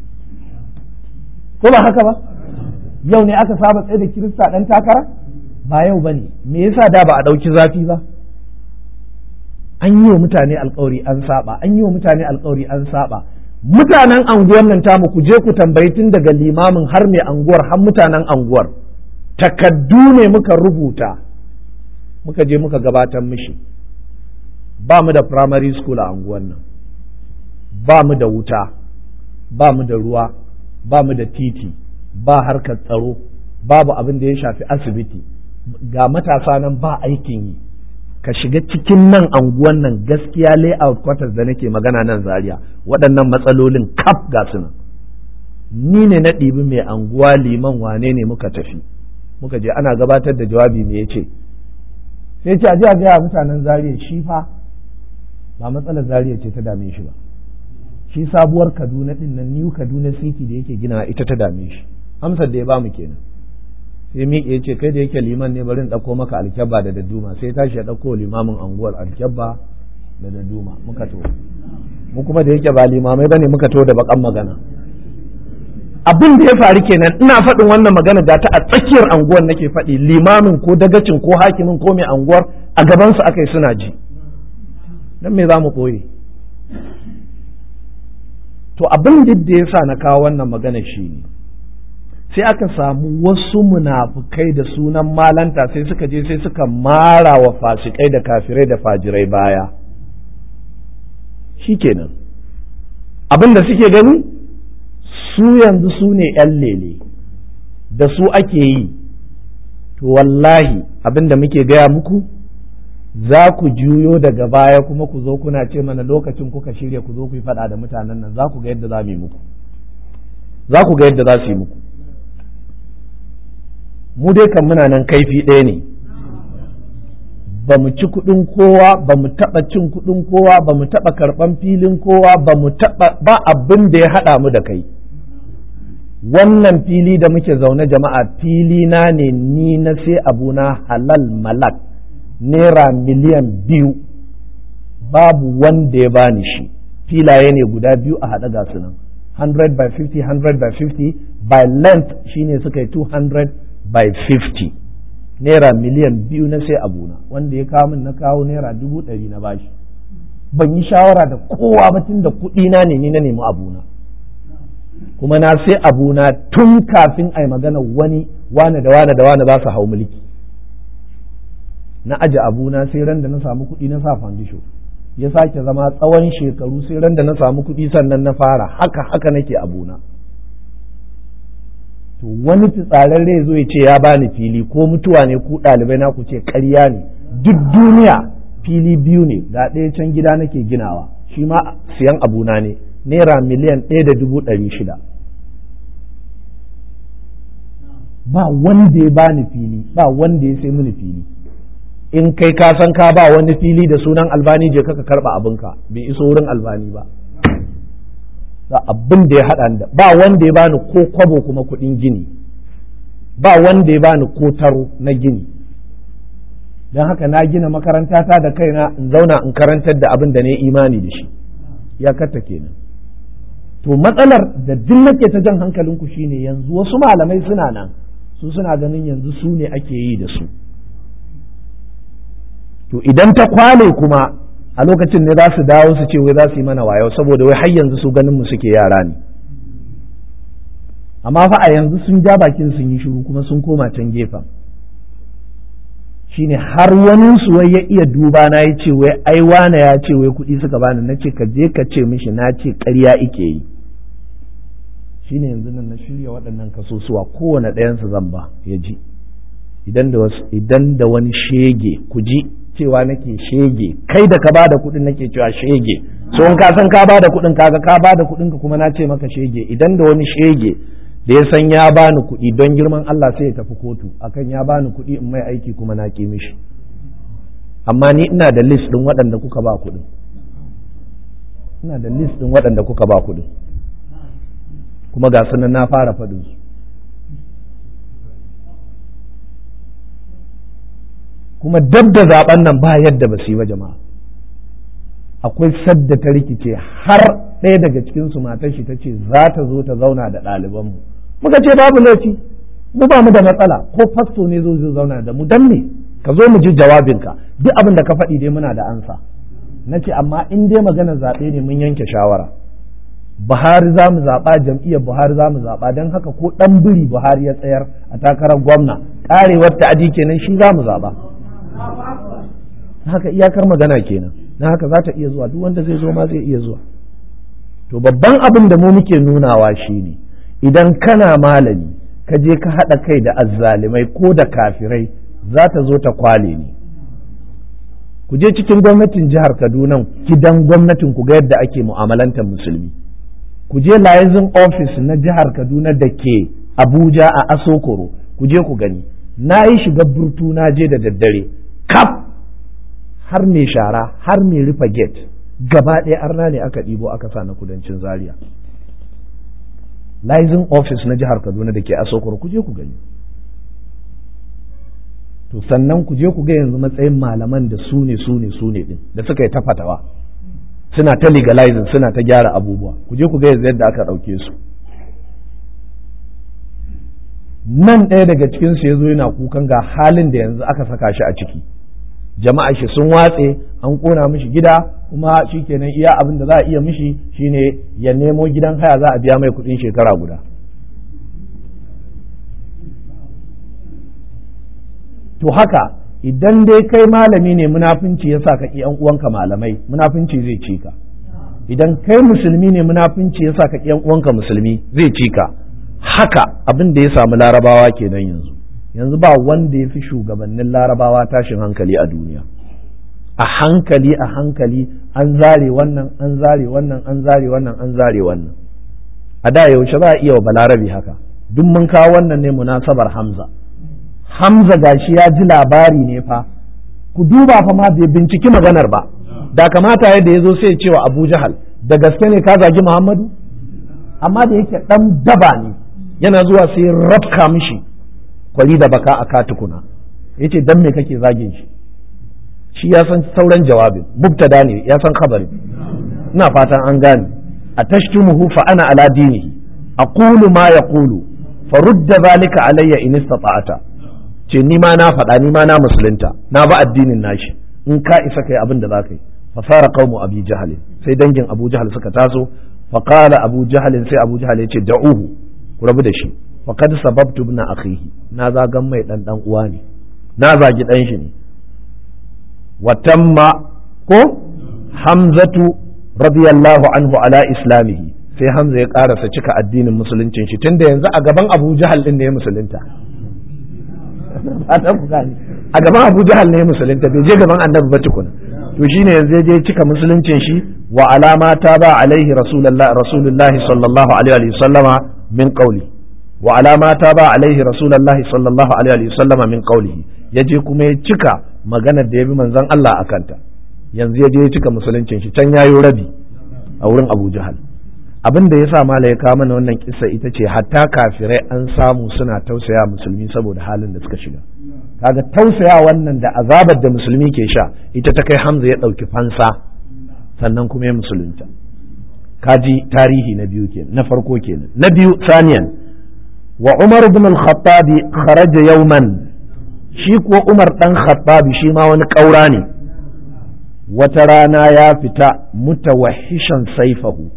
ko ba haka ba yau ne aka saba tsaye da kirista ɗan takara ba yau ba ne me yasa da ba a ɗauki zafi ba an yi wa mutane alkawari an saba an yi wa mutane alkawari an saba mutanen anguwar nan tamu ku je ku tambayi tun daga limamin har mai anguwar har mutanen anguwar takaddu ne muka rubuta muka je muka gabatar mishi ba mu da primary school a anguwar nan ba mu da wuta ba mu da ruwa ba mu da titi ba harkar tsaro babu abin da ya shafi asibiti ga matasa nan ba aikin yi ka shiga cikin nan anguwan nan gaskiya layout quarters da nake magana nan zaria waɗannan matsalolin kaf ga su nan ni ne na ɗibi mai anguwa liman wane ne muka tafi muka je ana gabatar da jawabi me yace sai ce a ji a gaya mutanen zaria shi fa ba matsalar zaria ce ta dame shi ba shi sabuwar kaduna din nan new kaduna city da yake gina ita ta dame shi amsar da ya bamu kenan sai miƙe ya ce kai da yake liman ne bari in ɗauko maka alkyabba da dadduma sai tashi ya ɗauko limamin anguwar alkyabba da dadduma muka to mu kuma da yake ba limamai bane muka to da bakan magana abin da ya faru kenan ina faɗin wannan magana ga ta a tsakiyar anguwar nake faɗi limamin ko dagacin ko hakimin ko mai anguwar a gabansu aka yi suna ji dan me za mu ɓoye to abin da ya sa na kawo wannan magana shi ne sai aka samu wasu munafukai da sunan malanta sai suka je sai suka mara wa fasikai da kafirai da fajirai baya shi kenan abin da suke gani su yanzu su ne ‘yan lele da su ake yi to wallahi abin da muke gaya muku za ku juyo daga baya kuma ku zo kuna ce mana lokacin kuka shirya ku zo ku yi faɗa da mutanen nan za ku ga yadda za mu yi muku za ku ga yadda za su yi muku mu dai kan muna nan kaifi ɗaya ne ba mu ci kuɗin kowa ba mu taɓa cin kuɗin kowa ba mu taɓa karɓan filin kowa ba mu taɓa ba abin da ya haɗa mu da kai wannan fili da muke zaune jama'a fili na ne ni na sai abuna halal malak naira miliyan biyu babu wanda ya bani shi filaye ne guda biyu a haɗa ga su nan 100 by 50 100 by 50 by length shine suka yi 200 by 50 naira miliyan biyu na sai abuna wanda ya kawo min na kawo naira dubu ɗari na bashi ban yi shawara da kowa ba tun da kuɗi na ne ni na nemi abuna kuma na sai abuna tun kafin a yi magana wani wane da wane da wane ba su hau mulki na aje abuna sai ran da na samu kuɗi na sa fandisho ya sake zama tsawon shekaru sai ran da na samu kuɗi sannan na fara haka haka nake abuna to wani fitsararre zo ya ce ya bani fili ko mutuwa ne ku ɗalibai na ku ce ƙarya ne duk duniya fili biyu ne ga ɗaya can gida nake ginawa shi ma siyan abuna ne naira miliyan ɗaya da dubu ɗari shida ba wanda ya bani fili ba wanda ya sai mini fili in kai ka san ka ba wani fili da sunan albani je kaka karba abinka bai iso wurin albani ba ba abin da ya haɗa da ba wanda ya bani ko kwabo kuma kuɗin gini ba wanda ya bani ko taro na gini don haka na gina makaranta ta da kaina in zauna in karantar da abin da ne imani da shi ya katta kenan to matsalar da duk nake ta jan hankalinku shine yanzu wasu malamai suna nan su suna ganin yanzu su ne ake yi da su to idan ta kwale kuma a lokacin ne za su dawo su ce wai za su yi mana wayo saboda wai har yanzu su ganin mu suke yara ne amma fa a yanzu sun ja bakin sun yi shiru kuma sun koma can gefen shine har wani su wai ya iya duba na ya ce wai ai wane ya ce wai kuɗi suka bani na ce ka je ka ce mishi na ce ƙarya ike yi shine yanzu nan na shirya waɗannan kasusuwa kowane ɗayansu zan ba ya ji idan da wani shege ku ji cewa nake shege kai da ka bada kuɗin nake cewa shege so in ka san ka bada kuɗin kaga ka bada kuɗin ka kuma na ce maka shege idan da wani shege da ya san ya bani kuɗi don girman Allah sai ya tafi kotu akan ya bani kuɗi in mai aiki kuma na ƙi mishi amma ni ina da list ɗin waɗanda kuka ba kuɗin ina da list ɗin waɗanda kuka ba kuɗin kuma ga sunan na fara faɗin su kuma dab da zaben nan ba yadda ba su yi wa jama'a akwai sadda ta rikice har ɗaya daga cikin su matar shi ta ce za ta zo ta zauna da ɗalibanmu muka ce babu laifi mu ba mu da matsala ko fasto ne zo zai zauna da mu dan me ka zo mu ji jawabinka duk abin da ka faɗi dai muna da ansa na ce amma in dai magana zaɓe ne mun yanke shawara buhari za mu zaɓa jam'iyyar buhari za mu zaɓa don haka ko ɗan biri buhari ya tsayar a takarar gwamna ƙarewar ta'adi kenan shi za mu zaɓa haka iyakar magana kenan na haka za ta iya zuwa duk wanda zai zo ma zai iya zuwa to babban abin da mu muke nunawa shine idan kana malami ka je ka haɗa kai da azzalimai ko da kafirai za ta zo ta kwale ne ku je cikin gwamnatin jihar kaduna gidan gwamnatin ku ga yadda ake mu'amalantar musulmi ku je liaison office na jihar kaduna da ke abuja a asokoro ku je ku gani na yi shiga burtu na je da daddare kaf har mai shara har mai rufe gate gaba ɗaya arna ne aka ɗibo aka sa na kudancin zaria liaison office na jihar kaduna da ke asokoro ku je ku gani to sannan ku je ku ga yanzu matsayin malaman da su ne su ne su ne din da suka yi ta fatawa suna ta legalizing suna ta gyara abubuwa ku je ku ga yanzu yadda aka ɗauke su nan ɗaya daga cikin su yazo yana kukan ga halin da yanzu aka saka shi a ciki jama'a shi sun watse an kona mishi gida kuma shikenan iya abin da za a iya mishi shine ya nemo gidan haya za a biya mai kuɗin shekara guda to haka idan dai kai malami ne munafunci ya sa ka ƙi uwanka malamai munafunci zai ci ka idan kai musulmi ne munafunci ya sa ka ƙi uwanka musulmi zai ci ka haka abin da ya samu larabawa kenan yanzu yanzu ba wanda ya fi shugabannin larabawa tashin hankali a duniya a hankali a hankali an zare wannan an zare wannan an zare wannan an zare wannan a da yaushe za a iya wa balarabi haka duk mun kawo wannan ne munasabar hamza Hamza gashi ya ji labari ne fa ku duba fa ma bai binciki maganar ba da kamata yadda ya zo sai ya ce wa Abu Jahal da gaske ne ka zagi Muhammadu amma da yake dan daba ne yana zuwa sai rafka mishi kwari da baka a katukuna yace dan me kake zagin shi shi ya san sauran jawabin mubtada ne ya san khabarin ina fatan an gane a tashtumuhu fa ana ala dinihi aqulu ma yaqulu farudda zalika alayya in istata'ata ce ni ma na faɗa ni ma na musulunta na ba addinin nashi in ka isa kai abin da za ka yi fa fara qaumu abi jahal sai dangin abu jahal suka taso fa qala abu jahal sai abu jahal ya ce da'uhu ku rabu da shi fa kad sababtu ibn akhihi na zagan mai dan dan uwa ne na zagi dan shi ne wa tamma ko hamzatu radiyallahu anhu ala islamihi sai hamza ya karasa cika addinin musuluncin shi tunda yanzu a gaban abu jahal din ne ya musulunta a gaban abu jahal ne musulunta bai je gaban annabi ba tukuna to shine yanzu ya je cika musuluncin shi wa alama ta ba alaihi rasulullah rasulullah sallallahu alaihi wa sallama min qawli wa alama ta ba alaihi rasulullah sallallahu alaihi wa sallama min qawlihi ya je kuma ya cika maganar da ya bi manzon Allah akanta yanzu ya je ya cika musuluncin shi can yayo rabi a wurin abu jahal abin da ya sa mala ya kawo mana wannan kisa ita ce hatta kafirai an samu suna tausaya musulmi saboda halin da suka shiga kaga tausaya wannan da azabar da musulmi ke sha ita ta kai hamza ya ɗauki fansa sannan kuma ya musulunta kaji tarihi na biyu kenan na farko kenan na biyu saniyan wa umar ibn al-khattabi kharaja yawman shi kuwa umar dan khattabi shi ma wani ƙaura ne wata rana ya fita mutawahishan saifahu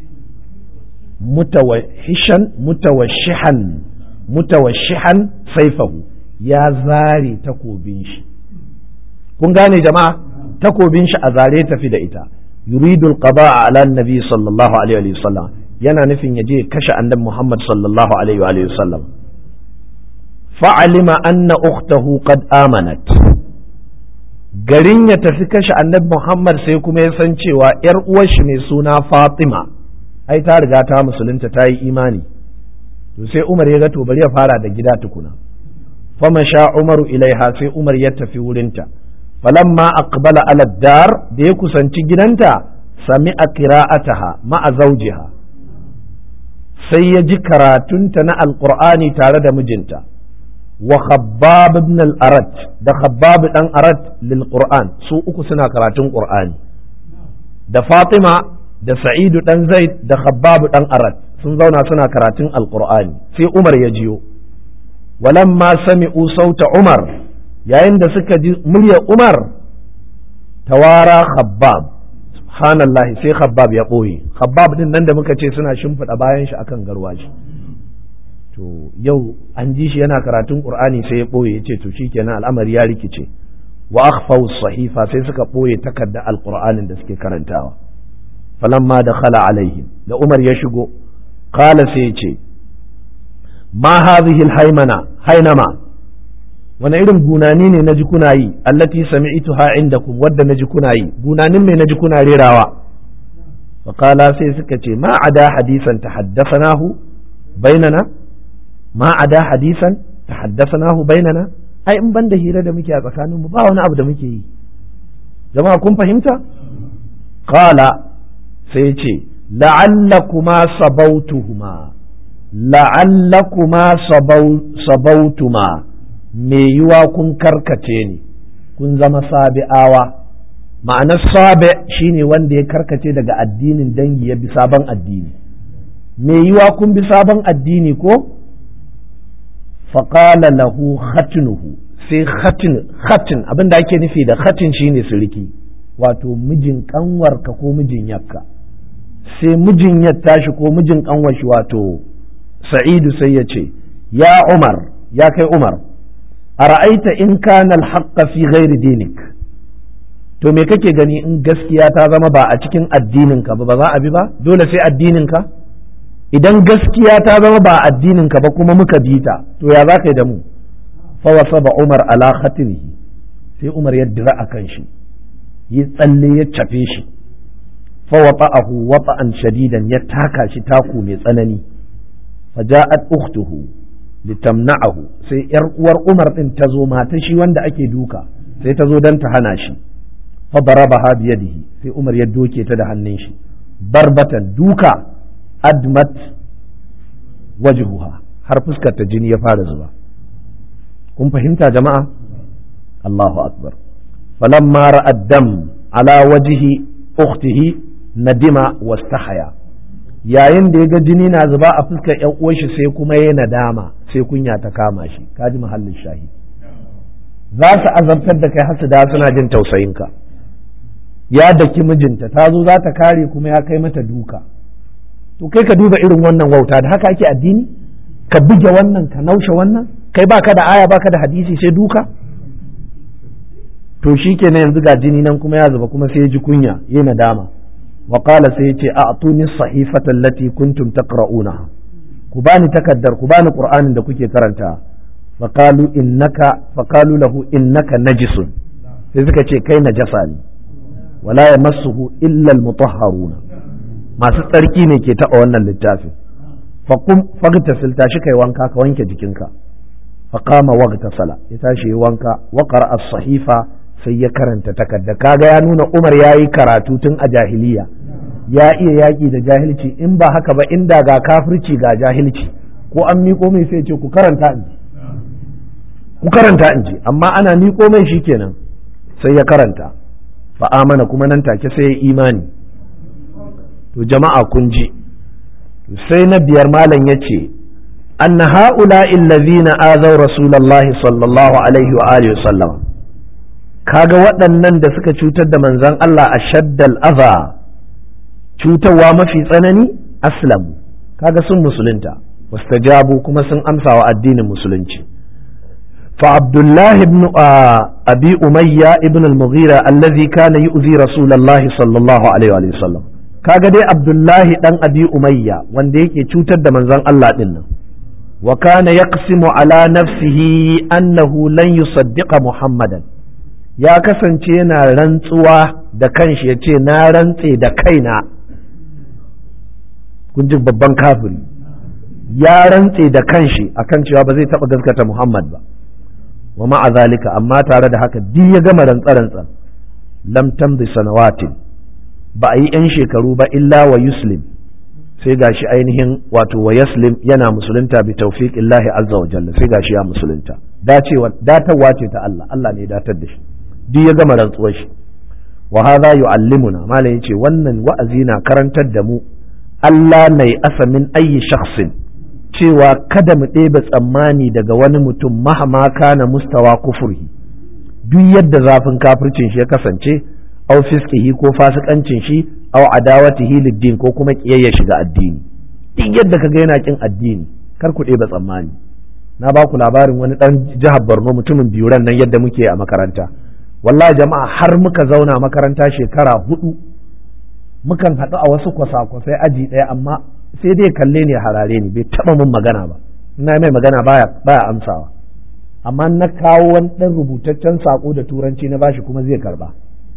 mutawashishan mutawashihan mutawashihan saifahu ya zare takobin shi kun gane jama'a takobin shi a zare tafi da ita yuridul qada'a ala nabi sallallahu alaihi wa sallam yana nufin ya je kashe annabi Muhammad sallallahu alaihi wa sallam fa'alima anna ukhtahu qad amanat garin ya tafi kashe annabi Muhammad sai kuma ya san cewa ‘yar uwar shi mai suna Fatima ai ta riga ta musulunta ta yi imani to sai Umar ya ga to bari ya fara da gida tukuna fama sha Umaru ilaiha sai Umar ya tafi wurinta falamma aqbala ala dar da ya kusanci gidanta sami a qira'ataha ma'a zawjiha sai ya ji karatunta na alqur'ani tare da mijinta wa khabbab ibn al-arat da khabbab dan arat lil qur'an su uku suna karatun qur'ani da fatima da sa'idu dan zaid da khabbab dan arat sun zauna suna karatun alqur'ani sai umar ya jiyo walamma sami'u sauta umar yayin da suka ji muryar umar tawara khabbab subhanallahi sai khabbab ya ɓoye khabbab din nan da muka ce suna shimfiɗa bayan shi akan garwashi to yau an ji shi yana karatun qur'ani sai ya ɓoye ya ce to shikenan al'amari ya rikice wa akhfaw sahifa sai suka ɓoye takarda alqur'anin da suke karantawa falamma dakhala alaihim da umar ya shigo qala sai ya ce ma hadhihi alhaymana hainama wani irin gunani ne naji kuna yi allati sami'tuha indakum wadda naji kuna yi gunanin me naji kuna rerawa fa qala sai suka ce ma ada hadisan tahaddathanahu bainana ma ada hadisan tahaddathanahu bainana ai in banda hira da muke a tsakanin mu ba wani abu da muke yi jama'a kun fahimta qala sai ce la'allakuma sabautuhuma la'allakuma sabautuma me yiwa kun karkace ne kun zama sabi'awa ma'anar sabi shine wanda ya karkace daga addinin dangi ya bi sabon addini me yiwa kun bi sabon addini ko faƙala lahu khatinuhu sai khatin khatin abin da ake nufi da khatin shine siriki wato mijin kanwarka ko mijin yakka sai mijin ya tashi ko mijin kanwar shi wato sa'idu sai ya ce ya umar ya kai umar ara'aita in kana alhaqqa fi ghairi dinik to me kake gani in gaskiya ta zama ba a cikin addinin ka ba ba za a bi ba dole sai addinin ka idan gaskiya ta zama ba addinin ka ba kuma muka bi ta to ya za ka yi da mu fa wasaba umar ala khatirihi sai umar ya dira akan shi yi tsalle ya cafe shi fa wata'ahu wata'an shadidan ya taka shi taku mai tsanani fa ja'at ukhtuhu litamna'ahu sai yar uwar Umar din ta zo mata shi wanda ake duka sai ta zo dan ta hana shi fa darabaha bi yadihi sai Umar ya doke ta da hannun shi barbatan duka admat wajhuha har fuskar ta jini ya fara zuba kun fahimta jama'a Allahu akbar falamma ra'ad dam ala wajhi ukhtihi nadima wastahaya yayin da ya ga jini na zuba a fuskar yan uwan shi sai kuma ya nadama sai kunya ta kama shi kaji mahallin shahi za su azabtar da kai hasu da suna jin tausayinka ya daki mijinta ta zo za ta kare kuma ya kai mata duka to kai ka duba irin wannan wauta da haka ake addini ka buge wannan ka naushe wannan kai baka da aya baka da hadisi sai duka to shi kenan yanzu ga jini nan kuma ya zuba kuma sai ya ji kunya ya nadama wa qala sai ya ce a'tuni sahifata allati kuntum taqra'unaha ku bani takaddar ku bani qur'anin da kuke karanta fa qalu innaka fa qalu lahu innaka najisun sai suka ce kai najasa ne wala yamassuhu illa almutahharuna masu tsarki ne ke taɓa wannan littafin faqum fagtasil tashi kai wanka ka wanke jikinka faqama waghtasala ya tashi ya wanka wa qara'a as-sahifa sai ya karanta takarda kaga ya nuna Umar yayi karatu tun a jahiliya ya iya yaƙi da jahilci in ba haka ba inda ga kafirci ga jahilci ko an miƙo mai sai ce ku karanta in ku karanta in ji amma ana miƙo mai shikenan sai ya karanta fa amana kuma nan take sai ya imani to jama'a kun ji sai na biyar malam ya ce أن هؤلاء الذين آذوا رسول الله صلى الله عليه وآله وسلم kaga waɗannan da suka cutar da manzon Allah a shaddal aza cutarwa mafi tsanani aslamu kaga sun musulunta wastajabu kuma sun amsa wa addinin musulunci fa abdullahi ibn abi umayya ibn al-mughira allazi kana yu'zi rasulullahi sallallahu alaihi wa sallam kaga dai abdullahi dan abi umayya wanda yake cutar da manzon Allah din nan wa kana yaqsimu ala nafsihi annahu lan yusaddiqa muhammadan ya kasance yana rantsuwa da kanshi ya ce na rantse da kaina kun ji babban kafiri ya rantse da kanshi akan cewa ba zai taɓa gaskata Muhammad ba wa ma'a zalika amma tare da haka duk ya gama rantsa-rantsa lam tamdi sanawatin ba a yi 'yan shekaru ba illa wa yuslim sai gashi ainihin wato wa yaslim yana musulunta bi tawfiqillahi azza wa jalla sai gashi ya musulunta dacewa datarwa ce ta Allah Allah ne datar da shi duk ya gama rantsuwar shi wa hadha yu'allimuna malam yace wannan wa'azi na karantar da mu Allah mai asamin ayi shakhsin cewa kada mu ɗebe tsammani daga wani mutum mahama kana mustawa kufurhi duk yadda zafin kafircin shi ya kasance aw fiskihi ko fasikancin shi aw adawatihi lid-din ko kuma kiyayya shiga addini duk yadda kaga yana kin addini kar ku ɗeba tsammani na ba ku labarin wani ɗan jihar Borno mutumin biyuran nan yadda muke a makaranta wallahi jama'a har muka zauna makaranta shekara hudu mukan haɗu a wasu kwasa-kwasai aji ɗaya amma sai dai kalle ne harare ni bai taɓa mun magana ba ina mai magana baya baya amsawa amma na kawo wani ɗan rubutaccen saƙo da turanci na bashi kuma zai karba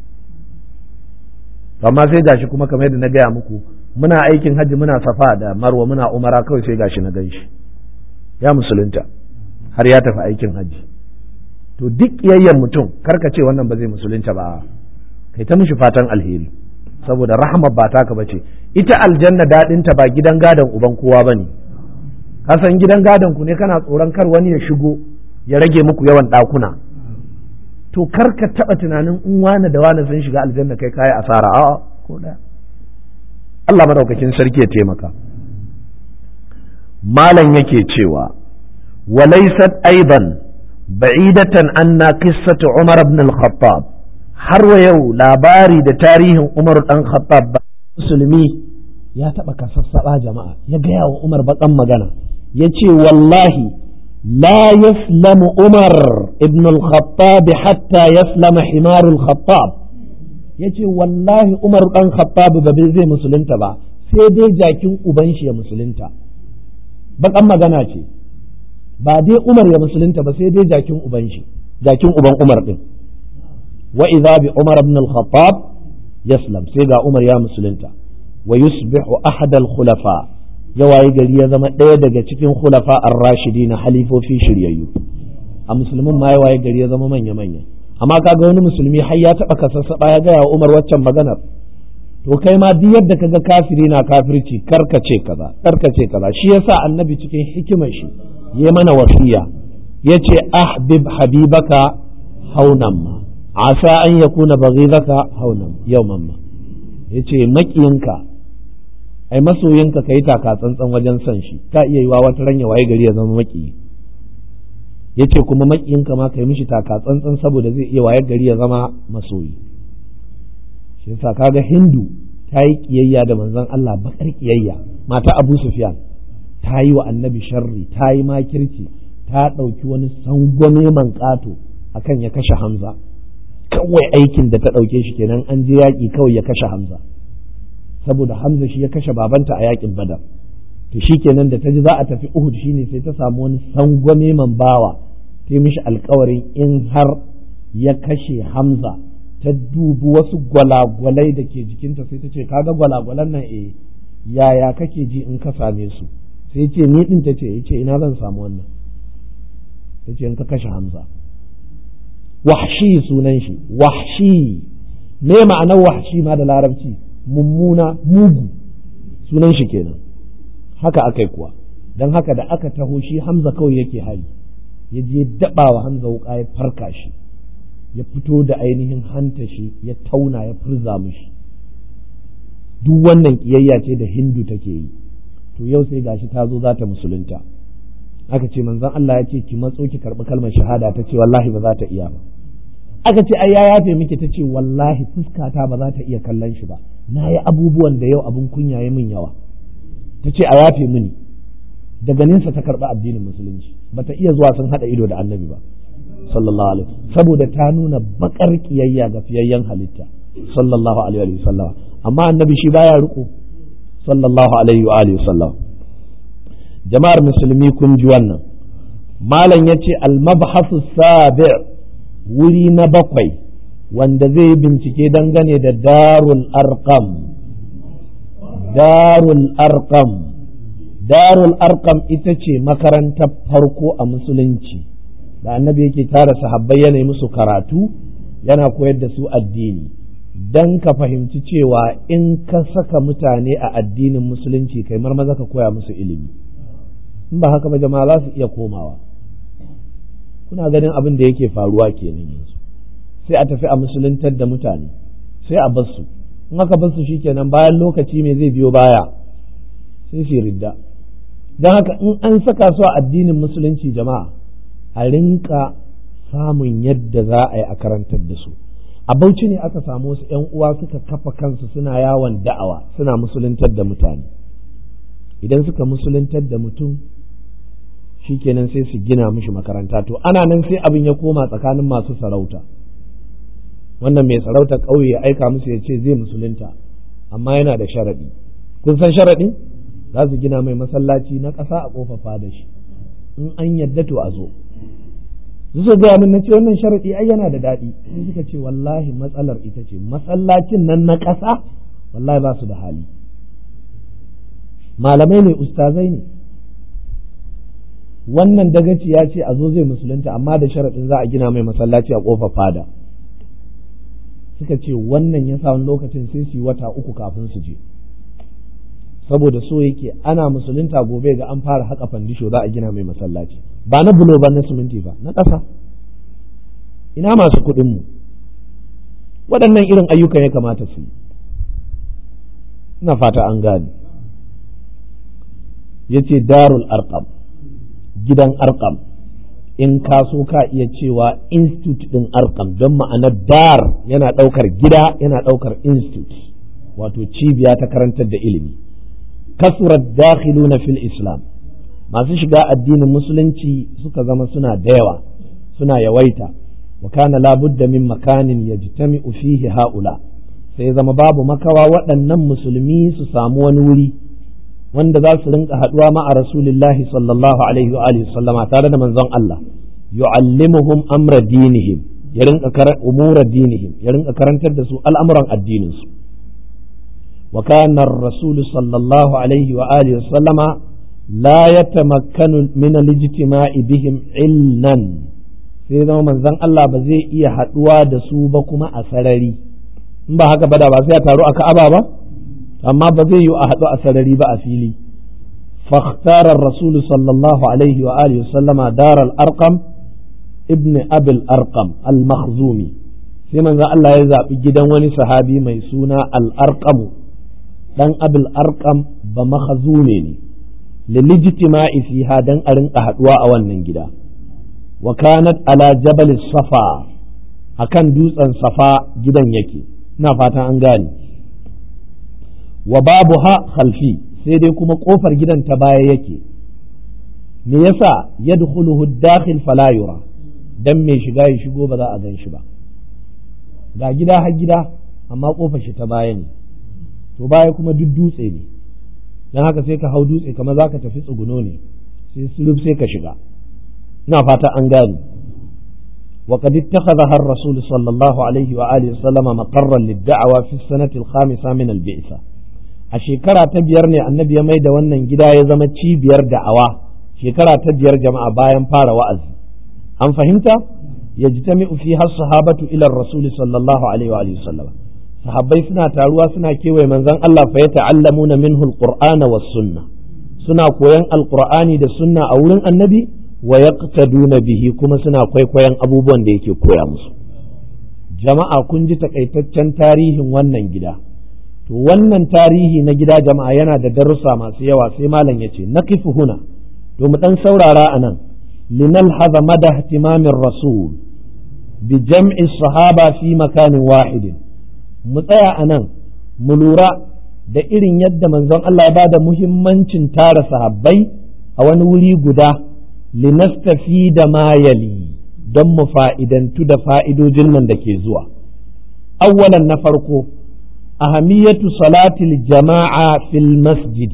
amma sai gashi kuma kamar yadda na gaya muku muna aikin hajji muna safa da marwa muna umara kawai sai gashi na ganshi ya musulunta har ya tafi aikin hajji to duk kiyayyen mutum karka ce wannan ba zai musulunta ba kai ta mishi fatan alheri saboda rahama ba taka bace ita aljanna daɗinta ba gidan gadon uban kowa bane ka san gidan gadon ku ne kana tsoron kar wani ya shigo ya rage muku yawan ɗakuna to kar ka taɓa tunanin in wane da wane sun shiga aljanna kai kayi asara a'a ko ɗaya Allah madaukakin sarki ya taimaka malam yake cewa walaysat aidan ba'idatan anna qissatu Umar ibn al-Khattab har wa yau labari da tarihin Umar dan Khattab musulmi ya taɓa kasassaba jama'a ya gaya wa Umar baƙan magana ya ce wallahi لا يسلم عمر ابن الخطاب حتى يسلم حمار الخطاب yace wallahi Umar dan Khattab ba zai musulunta ba sai dai jakin uban shi ya musulunta bakan magana ce ba dai Umar ya musulunta ba sai dai jakin uban shi jakin uban Umar din wa idza bi Umar ibn al-Khattab yaslam sai ga Umar ya musulunta wa yusbihu ahad al-khulafa ya wayi gari ya zama ɗaya daga cikin khulafa ar-rashidi na halifofi shiryayyu a musulmin ma ya wayi gari ya zama manya manya amma kaga wani musulmi har ya taba kasassaba ya gaya wa Umar waccan maganar to kai ma duk yadda kaga kafiri na kafirci karkace kaza karkace kaza shi yasa annabi cikin hikimar shi ya mana wasiya yace ahbib habibaka haunan ma asa an yakuna baghidaka haunan yawman ma yace makiyinka ai masoyinka ka yi taka tsantsan wajen son shi ka iya yiwa wata ranya waye gari ya zama makiyi ya ce kuma makiyinka ma ka yi mishi taka tsantsan saboda zai iya waye gari ya zama masoyi shi yasa kaga hindu ta yi kiyayya da manzon Allah bakar kiyayya mata Abu Sufyan ta yi wa annabi sharri ta yi makirci ta ɗauki wani sangwame man ƙato akan ya kashe Hamza kawai aikin da ta ɗauke shi kenan an je yaƙi kawai ya kashe Hamza saboda Hamza shi ya kashe babanta a yakin Badar to shikenan da ta ji za a tafi Uhud shine sai ta samu wani sangwame man bawa ta yi mishi alkawarin in har ya kashe Hamza ta dubi wasu gwalagwalai da ke jikinta sai ta ce kaga gwalagwalan nan eh yaya kake ji in ka same su sai ce ni din ta ce yace ina zan samu wannan ta ce in ka kashe Hamza wahshi sunan shi wahshi me ma'anar wahshi ma da larabci mummuna mugu sunan shi kenan haka aka yi kuwa don haka da aka taho shi hamza kawai yake hari ya je daɓa wa hamza wuƙa ya farka shi ya fito da ainihin hanta shi ya tauna ya furza mushi duk wannan ƙiyayya ce da hindu take yi to yau sai gashi ta zo za ta musulunta aka ce manzon Allah ya ce ki matso ki karɓi kalmar shahada ta ce wallahi ba za ta iya ba aka ce ai ya yafe miki ta ce wallahi fuskata ba za ta iya kallon shi ba na yi abubuwan da yau abin kunya ya min yawa ta ce a yafe mini daga nesa ta karɓi addinin musulunci ba ta iya zuwa sun haɗa ido da annabi ba sallallahu alaihi saboda ta nuna bakar kiyayya ga fiyayyen halitta sallallahu alaihi wa sallam amma annabi shi baya riko sallallahu alaihi wa alihi sallam jama'ar musulmi kun ji wannan malam yace al-mabhasu sabi' wuri na bakwai wanda zai bincike dangane da darul arqam darul arqam darul arqam ita ce makarantar farko a musulunci da annabi yake tara sahabbai yana musu karatu yana koyar da su addini don ka fahimci cewa in ka saka mutane a addinin musulunci kai maza ka koya musu ilimi in ba haka ba jama'a za su iya komawa kuna ganin abin da yake faruwa kenan yanzu sai a tafi a musuluntar da mutane sai a basu in aka basu shikenan bayan lokaci mai zai biyo baya sai su ridda don haka in an saka su a addinin musulunci jama'a a rinka samun yadda za a yi a karantar da su a bauchi ne aka samu wasu ‘yan uwa suka kafa kansu suna yawon da'awa suna musuluntar da mutane idan suka musuluntar da mutum shikenan sai su gina mishi makaranta to ana nan sai abin ya koma tsakanin masu sarauta wannan mai sarauta ƙauye ya aika musu ya ce zai musulunta amma yana da sharaɗi kun san sharaɗin za su gina mai masallaci na ƙasa a ƙofafa da shi in an yadda to a zo su gaya min na ce wannan sharaɗi ai yana da daɗi sai suka ce wallahi matsalar ita ce masallacin nan na ƙasa wallahi ba su da hali malamai ne ustazai ne wannan dagaci ya ce a zo zai musulunta amma da sharaɗin za a gina mai masallaci a ƙofar fada suka ce wannan ya sa wani lokacin sai su yi wata uku kafin su je saboda so yake ana musulunta gobe ga an fara haƙa fandisho za a gina mai masallaci ba na bulo ba na siminti ba na ƙasa ina masu kuɗinmu waɗannan irin ayyukan ya kamata su yi ina fata an gane ya ce darul arqam gidan arqam in ka so ka iya cewa institute ɗin arqam don ma'anar dar yana ɗaukar gida yana ɗaukar institute wato cibiya ta karantar da ilimi kasurat dakhiluna fil islam masu shiga addinin musulunci suka zama suna da yawa suna yawaita wa kana labudda min makanin yajtami'u fihi haula sai zama babu makawa waɗannan musulmi su samu wani wuri wanda za su rinka haɗuwa ma'a rasulillahi sallallahu alaihi wa alihi sallama tare da manzon Allah yu'allimuhum amra dinihim ya rinka umura dinihim ya rinka karantar da su al'amuran addinin su wa kana ar-rasul sallallahu alaihi wa alihi sallama la yatamakkanu min al-ijtima'i bihim ilnan sai zama manzon Allah ba zai iya haɗuwa da su ba kuma a sarari in ba haka ba da ba sai ya taru a Ka'aba ba amma ba zai yi a haɗu a sarari ba a fili فاختار الرسول صلى الله عليه وآله وسلم دار الأرقم ابن أبي الأرقم المخزومي sai manzo Allah ya zaɓi gidan wani sahabi mai suna al'arƙamu ɗan abil arƙam ba mahazume ne lilijtima'i fiha dan a rinka haɗuwa a wannan gida wa kanat ala jabal safa akan dutsen safa gidan yake ina fatan an gane wa babu ha khalfi sai dai kuma kofar gidan ta baya yake me yasa yadkhuluhu dakhil fala yura dan mai shiga ya shigo ba za a gan shi ba ga gida har gida amma kofar shi ta baya ne to baya kuma duk dutse ne dan haka sai ka hau dutse kamar zaka tafi tsuguno ne sai sulub sai ka shiga ina fata an gane وقد اتخذها الرسول صلى الله عليه وآله وسلم مقرا للدعوة في السنة الخامسة من البعثة a shekara ta biyar ne annabi ya mai da wannan gida ya zama cibiyar da'awa shekara ta biyar jama'a bayan fara wa'azi an fahimta ya ji ta fi har sahabatu ilar rasul sallallahu alaihi wa sallam sahabbai suna taruwa suna kewaye manzon Allah fa yata'allamuna minhu alqur'ana was sunna suna koyan alqur'ani da sunna a wurin annabi wa yaqtaduna bihi kuma suna kwaikwayon abubuwan da yake koya musu jama'a kun ji takaitaccen tarihin wannan gida to wannan tarihi na gida jama'a yana da darussa masu yawa sai malam ya ce na kifi huna to mu dan saurara a nan linal haza mada ihtimamin rasul bi jam'i sahaba fi makanin wahidin mu tsaya a nan mu lura da irin yadda manzon Allah ya bada muhimmancin tara sahabbai a wani wuri guda linastafi da mayali don mu fa'idantu da fa'idojin nan da ke zuwa awwalan na farko ahamiyatu salatil jama'a fil masjid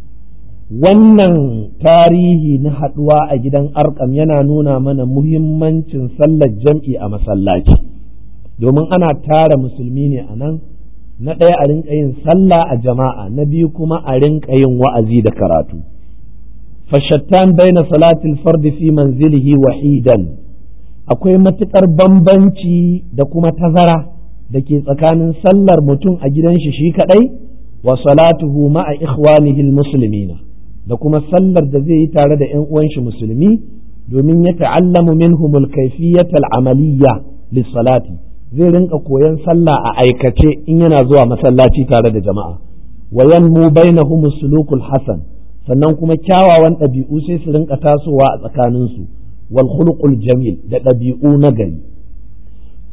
wannan tarihi na haɗuwa a gidan arkam yana nuna mana muhimmancin sallar jam'i a masallaci domin ana tara musulmi ne a nan na ɗaya a rinka yin sallah a jama'a na biyu kuma a rinka yin wa'azi da karatu fashattan baina salatil fardi fi manzilihi wahidan akwai matuƙar bambanci da kuma tazara da ke tsakanin sallar mutum a gidan shi shi kadai wa salatuhu ma'a ikhwanihi muslimina da kuma sallar da zai yi tare da 'yan uwan shi musulmi domin ya ta'allamu minhum al-kayfiyyat al-amaliyya lis-salati zai rinka koyon sallah a aikace in yana zuwa masallaci tare da jama'a wa yanmu bainahum sulukul hasan sannan kuma kyawawan ɗabi'u sai su rinka tasowa a tsakaninsu wal khuluqul jamil da ɗabi'u na gari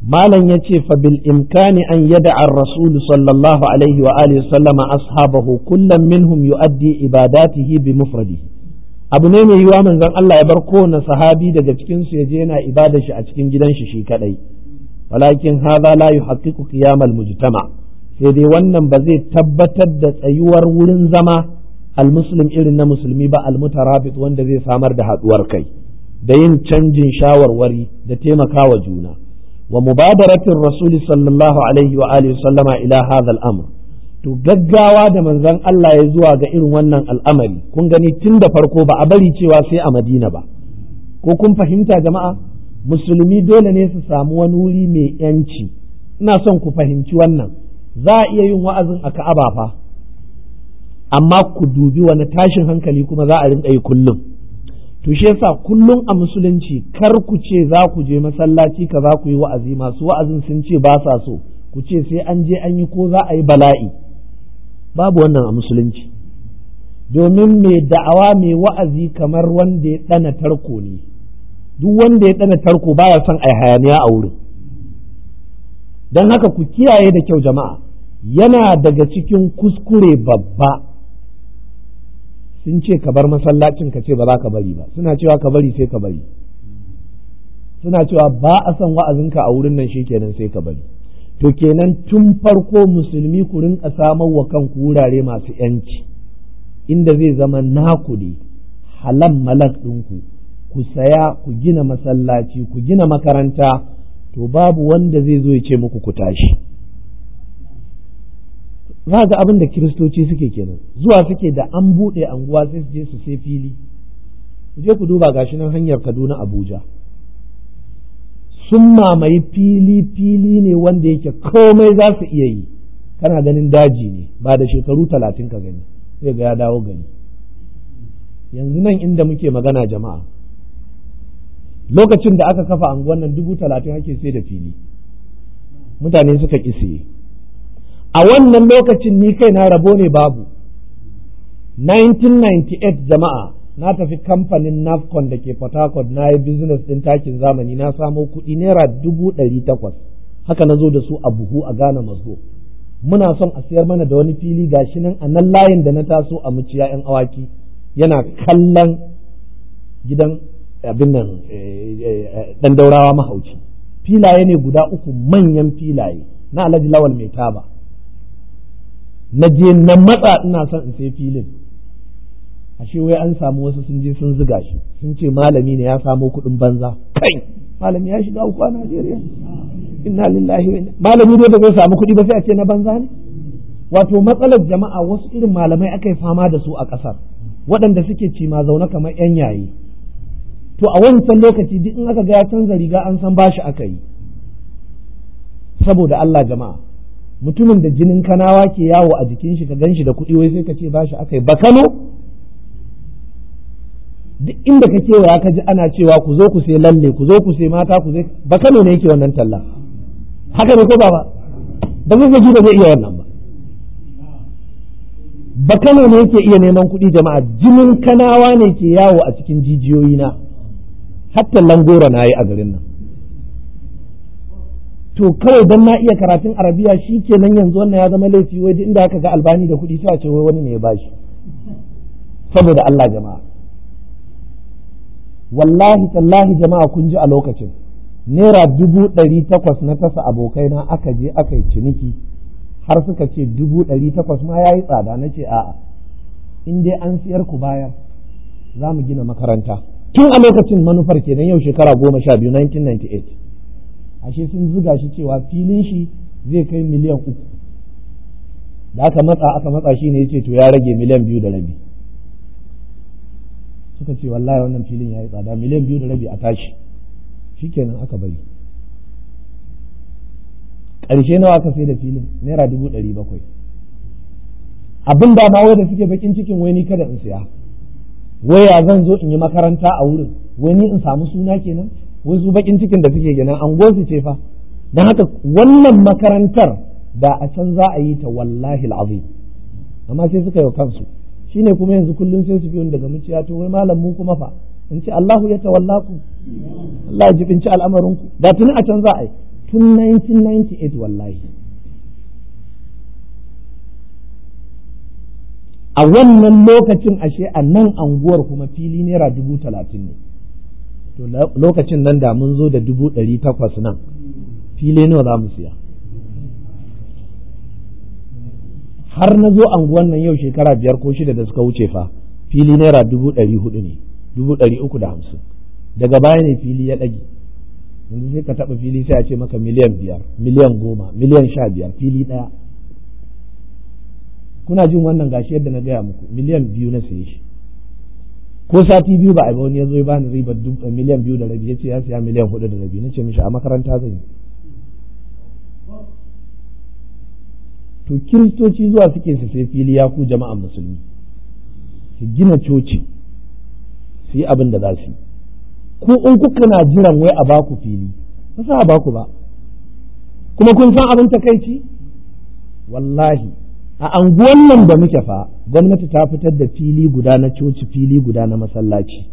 malam ya ce fa bil imkani an yada ar rasul sallallahu alaihi wa alihi sallama ashabahu kullum minhum yu'addi ibadatihi bi mufradi abu ne mai yiwa manzon Allah ya bar kowane sahabi daga cikin su yaje yana ibada shi a cikin gidan shi shi kadai walakin hadha la yuhaqqiqu qiyam al mujtama sai dai wannan ba zai tabbatar da tsayuwar wurin zama al muslim irin na musulmi ba al mutarabit wanda zai samar da haduwar kai da yin canjin shawarwari da taimakawa juna wa mubadaratin rasuli sallallahu alaihi wa alihi sallama ila hadha al-amr to gaggawa da manzon Allah ya zuwa ga irin wannan al'amari kun gani tun da farko ba a bari cewa sai a Madina ba ko kun fahimta jama'a musulmi dole ne su samu wani wuri mai yanci ina son ku fahimci wannan za a iya yin wa'azin a Ka'aba fa amma ku dubi wani tashin hankali kuma za a rinka yi kullum to shi yasa kullum a musulunci kar ku ce za ku je masallaci ka za ku yi wa'azi masu wa'azin sun ce ba sa so ku ce sai an je an yi ko za a yi bala'i babu wannan a musulunci domin mai da'awa mai wa'azi kamar wanda ya ɗana tarko ne duk wanda ya ɗana tarko baya son a hayaniya a wurin don haka ku kiyaye da kyau jama'a yana daga cikin kuskure babba sun ce ka bar masallacin ka ce ba za ka bari ba suna cewa ka bari sai ka bari suna cewa ba a son wa'azinka a wurin nan shikenan sai ka bari to kenan tun farko musulmi ku rinka samar wa kanku wurare masu yanci inda zai zama naku ne halan malak ɗinku ku saya ku gina masallaci ku gina makaranta to babu wanda zai zo ya ce muku ku tashi za ga abin da kiristoci suke kenan zuwa suke da an buɗe anguwa sai su je su sai fili ku je ku duba gashi nan hanyar kaduna abuja sun mamaye fili fili ne wanda yake komai za su iya yi kana ganin daji ne ba da shekaru talatin ka gani sai ga ya dawo gani yanzu nan inda muke magana jama'a lokacin da aka kafa anguwan nan dubu talatin ake sai da fili mutane suka ƙi siye a wannan lokacin ni kai na rabo ne babu 1998 jama'a na tafi kamfanin nafcon da ke port harcourt na yi business din takin zamani na samo kuɗi naira dubu ɗari takwas haka na zo da su a buhu a ghana maso muna son a sayar mana da wani fili gashi nan a nan layin da na taso a muciya yan awaki yana kallon gidan abin nan dan daurawa mahauci filaye ne guda uku manyan filaye na alhaji lawal mai taba na je na matsa ina son in sai filin ashe wai an samu wasu sun je sun ziga shi sun ce malami ne ya samo kuɗin banza kai malami ya shiga uku a Najeriya inna lillahi wa malami dai da zai samu kuɗi ba sai a ce na banza ne wato matsalar jama'a wasu irin malamai aka yi fama da su a ƙasar waɗanda suke ci ma zaune kamar yan yayi to a wancan lokaci duk in aka ga ya canza riga an san bashi aka yi saboda Allah jama'a mutumin da jinin kanawa ke yawo a jikin shi ka gan shi da kuɗi wai sai ka ce bashi aka yi ba Kano duk inda ka kewaya ka ji ana cewa ku zo ku sai lalle ku zo ku sai mata ku sai ba Kano ne yake wannan talla haka ne ko ba ba ba zai ba zai iya wannan ba ba Kano ne yake iya neman kuɗi jama'a jinin kanawa ne ke yawo a cikin jijiyoyi na hatta langora na yi a garin nan to kawai dan na iya karatun arabiya shi kenan yanzu wannan ya zama laifi wai duk inda aka ga albani da kuɗi sai a ce wai wani ne ya bashi saboda Allah jama'a wallahi tallahi jama'a kun ji a lokacin naira dubu ɗari takwas na tasa abokaina aka je aka yi ciniki har suka ce dubu ɗari takwas ma ya yi tsada na ce a'a in dai an siyar ku bayar za mu gina makaranta tun a lokacin manufar kenan yau shekara goma sha biyu 1998 ashe sun zuga shi cewa filin shi zai kai miliyan uku da aka matsa aka matsa shi ne ya ce to ya rage miliyan biyu da rabi suka ce wallahi wannan filin ya yi tsada miliyan biyu da rabi a tashi shikenan aka bari ƙarshe nawa aka sai da filin naira dubu ɗari bakwai abin da ma wai da suke bakin cikin wai ni kada in siya wai ya zan zo in yi makaranta a wurin wai ni in samu suna kenan wai su bakin cikin da suke kenan an su ce fa don haka wannan makarantar da a can za a yi ta wallahi al'azim amma sai suka yi kansu shine kuma yanzu kullum sai su biyo daga muciya to wai malam mu kuma fa in ce Allahu ya tawallaku Allah ya jibinci al'amarinku da tuni a can za a yi tun 1998 wallahi a wannan lokacin ashe a nan anguwar kuma fili naira dubu talatin ne to lokacin nan da mun zo da dubu ɗari takwas nan fili nawa za mu siya har na zo anguwan nan yau shekara biyar ko shida da suka wuce fa fili naira dubu ɗari hudu ne dubu ɗari uku da hamsin daga baya ne fili ya ɗage yanzu sai ka taɓa fili sai a ce maka miliyan biyar miliyan goma miliyan sha biyar fili ɗaya kuna jin wannan gashi yadda na gaya muku miliyan biyu na saye shi ko sati biyu ba a ba wani ya zo ya bani ribar miliyan biyu da rabi ya ce ya siya miliyan hudu da rabi na ce mishi a makaranta zan yi to kiristoci zuwa suke su sai fili ya ku jama'an musulmi su gina coci su yi abin da za su yi ku in kuka na jiran wai a baku fili ba sa a baku ba kuma kun san abin takaici wallahi a anguwan nan da muke fa gwamnati ta fitar da fili guda na coci fili guda na masallaci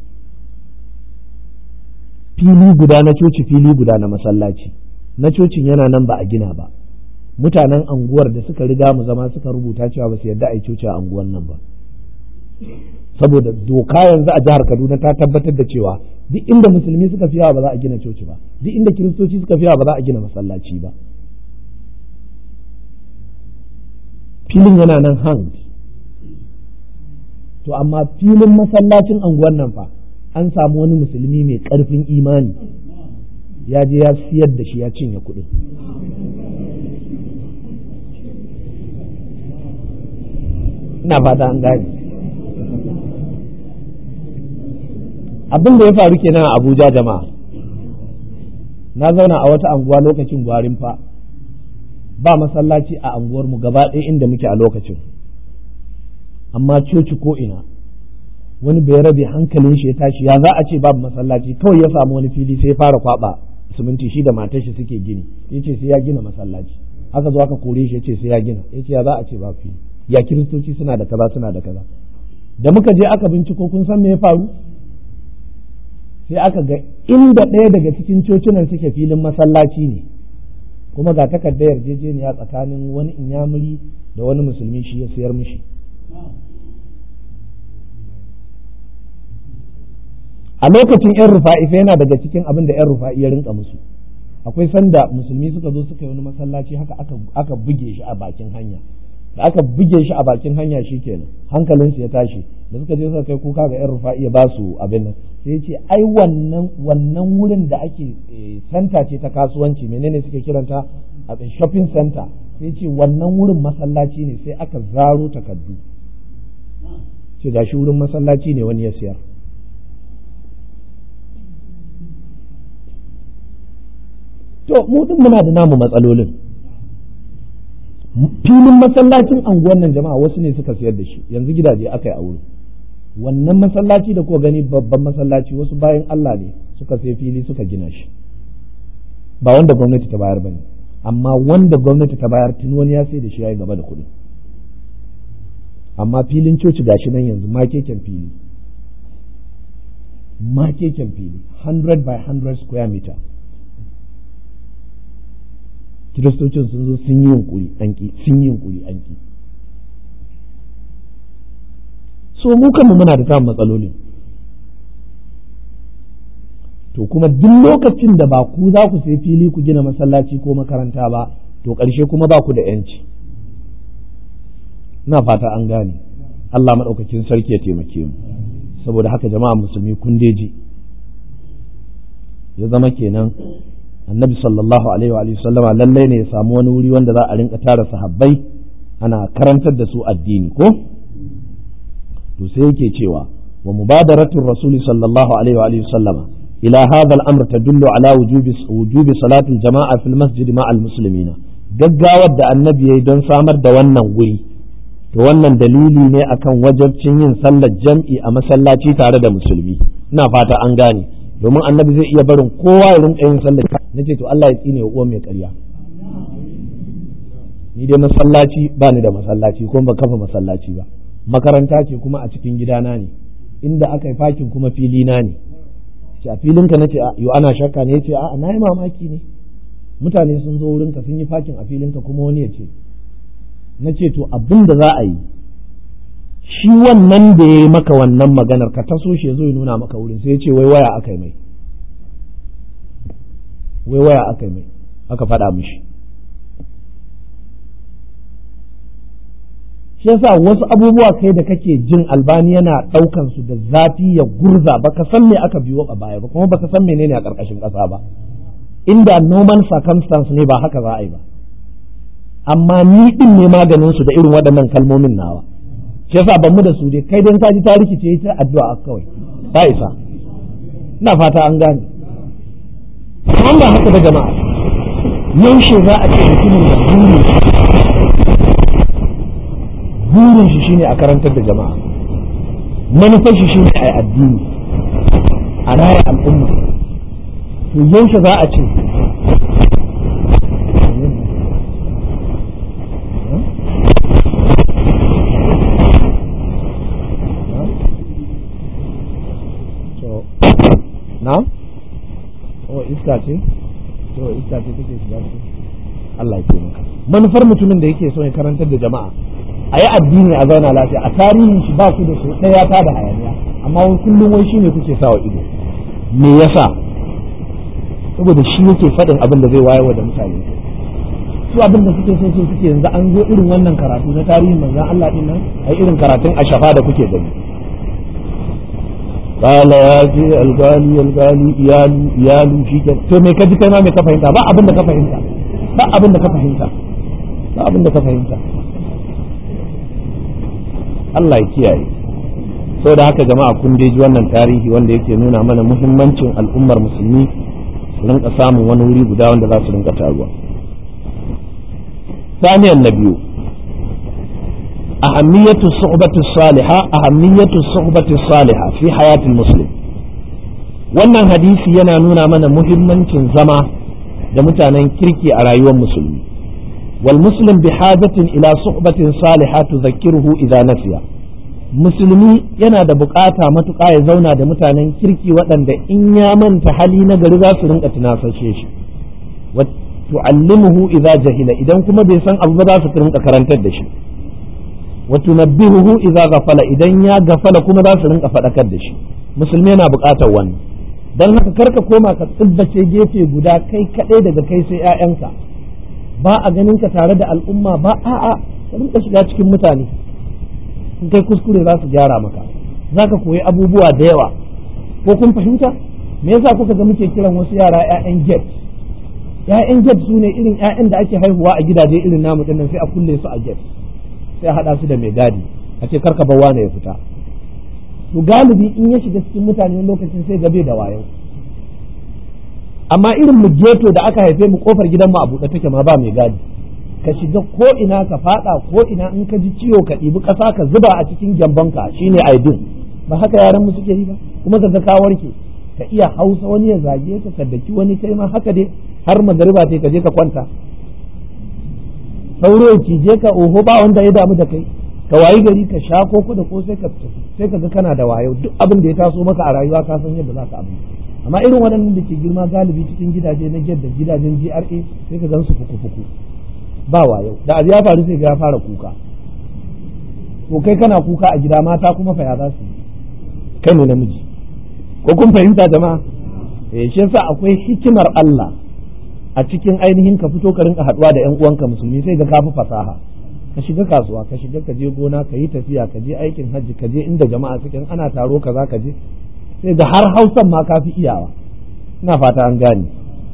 fili guda na coci fili guda na masallaci na cocin yana nan ba a gina ba mutanen anguwar da suka riga mu zama suka rubuta cewa ba su yarda a yi coci a anguwan nan ba saboda doka yanzu a jihar Kaduna ta tabbatar da cewa duk inda musulmi suka fi yawa ba za a gina coci ba duk inda kiristoci suka fi yawa ba za a gina masallaci ba filin yana nan hanged to amma filin masallacin anguwan nan fa an samu wani musulmi mai ƙarfin imani ya je ya siyar da shi ya cinye kuɗin ina fata an gane abin da ya faru kenan a abuja jama'a na zauna a wata anguwa lokacin gwarin fa ba masallaci a anguwarmu gaba ɗaya inda muke a lokacin amma coci ko ina wani bai rabe hankalin shi ya tashi ya za a ce babu masallaci kawai ya samu wani fili sai ya fara kwaba siminti shi da matar shi suke gini ya ce sai ya gina masallaci aka zo aka kore shi ya ce sai ya gina ya ce ya za a ce babu fili ya kiristoci suna da kaza suna da kaza da muka je aka binciko kun san me ya faru sai aka ga inda ɗaya daga cikin cocinan suke filin masallaci ne kuma ga takardar yarjejeniya tsakanin wani inyamuri da wani musulmi shi ya sayar mishi a lokacin yan rufa'i sai yana daga cikin abin da yan rufa'i ya rinka musu akwai sanda musulmi suka zo suka yi wani masallaci haka aka buge shi a bakin hanya da aka buge shi a bakin hanya shi kenan hankalinsu ya tashi da suka je suka kai kuka ga yan rufa'i ya ba su abin nan sai ce ai wannan wannan wurin da ake santa ce ta kasuwanci menene suke kiranta a shopping center sai ce wannan wurin masallaci ne sai aka zaro takardu ce gashi wurin masallaci ne wani ya siyar to mu din muna da namu matsalolin filin masallacin anguwan nan jama'a wasu ne suka sayar da shi yanzu gidaje aka yi a wurin wannan masallaci da ko gani babban masallaci wasu bayan Allah ne suka sai fili suka gina shi ba wanda gwamnati ta bayar bane amma wanda gwamnati ta bayar tun wani ya sai da shi yayi gaba da kuɗi amma filin coci gashi nan yanzu makeken fili makeken fili 100 by 100 square meter kiristocin sun zo sun yi yunkuri an ki sun yi yunkuri an ki so mu kanmu muna da samun matsalolin to kuma duk lokacin da ba ku za ku sai fili ku gina masallaci ko makaranta ba to ƙarshe kuma ba ku da yanci ina fata an gane Allah maɗaukakin sarki ya taimake mu saboda haka jama'a musulmi kun deji ya zama kenan annabi sallallahu alaihi wa sallama lallai ne ya samu wani wuri wanda za a rinka tara sahabbai ana karantar da su addini ko to sai yake cewa wa mubadaratul rasuli sallallahu alaihi wa sallama ila hadha al-amr tadullu ala wujubi wujubi salatul jama'a fil masjid ma'al muslimina gaggawar da annabi yayi don samar da wannan wuri to wannan dalili ne akan wajabcin yin sallar jam'i a masallaci tare da musulmi ina fata an gane domin annabi zai iya barin kowa ya rinka yin sallar na ce to Allah ya tsine wa uwan mai ƙarya ni dai masallaci ba ni da masallaci kuma ba kafa masallaci ba makaranta ce kuma a cikin gidana ne inda aka yi fakin kuma fili na ne ce a filinka na ce yo ana shakka ne ce a na yi mamaki ne mutane sun zo wurinka sun yi fakin a filinka kuma wani ya ce na ce to abin da za a yi shi wannan da ya yi maka wannan maganar ka taso shi ya zo ya nuna maka wurin sai ya ce wai waya aka yi mai wai waya aka yi mai aka faɗa mishi shi yasa wasu abubuwa kai da kake jin albani yana ɗaukan su da zafi ya gurza baka san me aka biyo a baya ba kuma baka san menene a ƙarƙashin ƙasa ba inda normal circumstance ne ba haka za a yi ba amma ni din ne maganin su da irin waɗannan kalmomin nawa shi yasa ban mu da su dai kai dan ka ji ta rikice ta addu'a kawai ba isa ina fata an gane amma ba haka da jama'a yaushe za a ce mutumin da burin burin shi shine a karantar da jama'a manufar shi shine a yi addini a raya al'umma to yaushe za a ce na? oh iska ce? to iska ce take shiga su Allah ya taimaka manufar mutumin da yake so ya karantar da jama'a a yi addini a zauna lafiya a tarihin shi ba ku da su ɗaya ta da hayaniya amma wani kullum wai shine kuke sawa ido me yasa saboda shi yake faɗin abin da zai wayarwa da mutane su abin da suke so so suke yanzu an zo irin wannan karatu na tarihin manzon Allah din nan ai irin karatun ashafa da kuke gani qala ya ce algali algali iyalu iyalu shi ke to me ka ji kai ma me ka fahimta ba abin da ka fahimta ba abin da ka fahimta ba abin da ka fahimta Allah ya kiyaye sau da haka jama'a kun ji wannan tarihi wanda yake nuna mana muhimmancin al'ummar musulmi su rinka samun wani wuri guda wanda za su rinka taruwa ثانيا النبي أهمية الصحبة الصالحة أهمية الصحبة الصالحة في حياة المسلم wannan hadisi yana nuna mana muhimmancin zama da mutanen kirki a rayuwar musulmi wal muslim bi hajatin ila suhbatin salihah tudhakkiruhu idza nasiya musulmi yana da bukata matuƙa ya zauna da mutanen kirki waɗanda in ya manta hali na gari za su rinka tunasashe shi tu'allimuhu idza jahila idan kuma bai san abu ba za su rinka karantar da shi wa tunabbihuhu idza ghafala idan ya gafala kuma za su rinka faɗakar da shi musulmi yana buƙatar wannan dan haka karka koma ka tsibbace gefe guda kai kaɗai daga kai sai 'ya'yanka ba a ganin ka tare da al'umma ba a'a ka rinka shiga cikin mutane in kai kuskure za su gyara maka za ka koyi abubuwa da yawa ko kun fahimta me yasa kuka ga muke kiran wasu yara 'ya'yan get 'ya'yan get su ne irin 'ya'yan da ake haihuwa a gidaje irin namu dinnan sai a kulle su a get sai a haɗa su da mai gadi a ce karka bar wane ya fita to galibi in ya shiga cikin mutane lokacin sai gabe da wayo amma irin mu geto da aka haife mu kofar gidanmu a buɗe take ma ba mai gadi ka shiga ko ina ka fada ko ina in ka ji ciwo ka ɗibi ƙasa ka zuba a cikin gyambonka shine aidin ba haka yaran mu suke yi ba kuma ka ga ka warke ka iya hausa wani ya zage ka ka daki wani kai ma haka dai har magariba ce ka je ka kwanta sauro ya cije ka oho ba wanda ya damu da kai ka wayi gari ka sha koko da ko sai ka sai ka ga kana da wayo duk abin da ya taso maka a rayuwa ka san yadda za ka abin amma irin waɗannan da ke girma galibi cikin gidaje na da gidajen GRA sai ka gan su fuku-fuku ba wayo da abu ya faru sai ya fara kuka to kai kana kuka a gida mata kuma fa ya za su kai ne namiji ko kun fahimta jama'a eh shi yasa akwai hikimar Allah a cikin ainihin ka fito ka rinka haduwa da ƴan uwanka musulmi sai ga kafi fasaha ka shiga kasuwa ka shiga ka je gona ka yi tafiya ka je aikin hajji ka je inda jama'a suke ana taro ka za ka je sai ga har hausan ma kafi iyawa ina fata an gane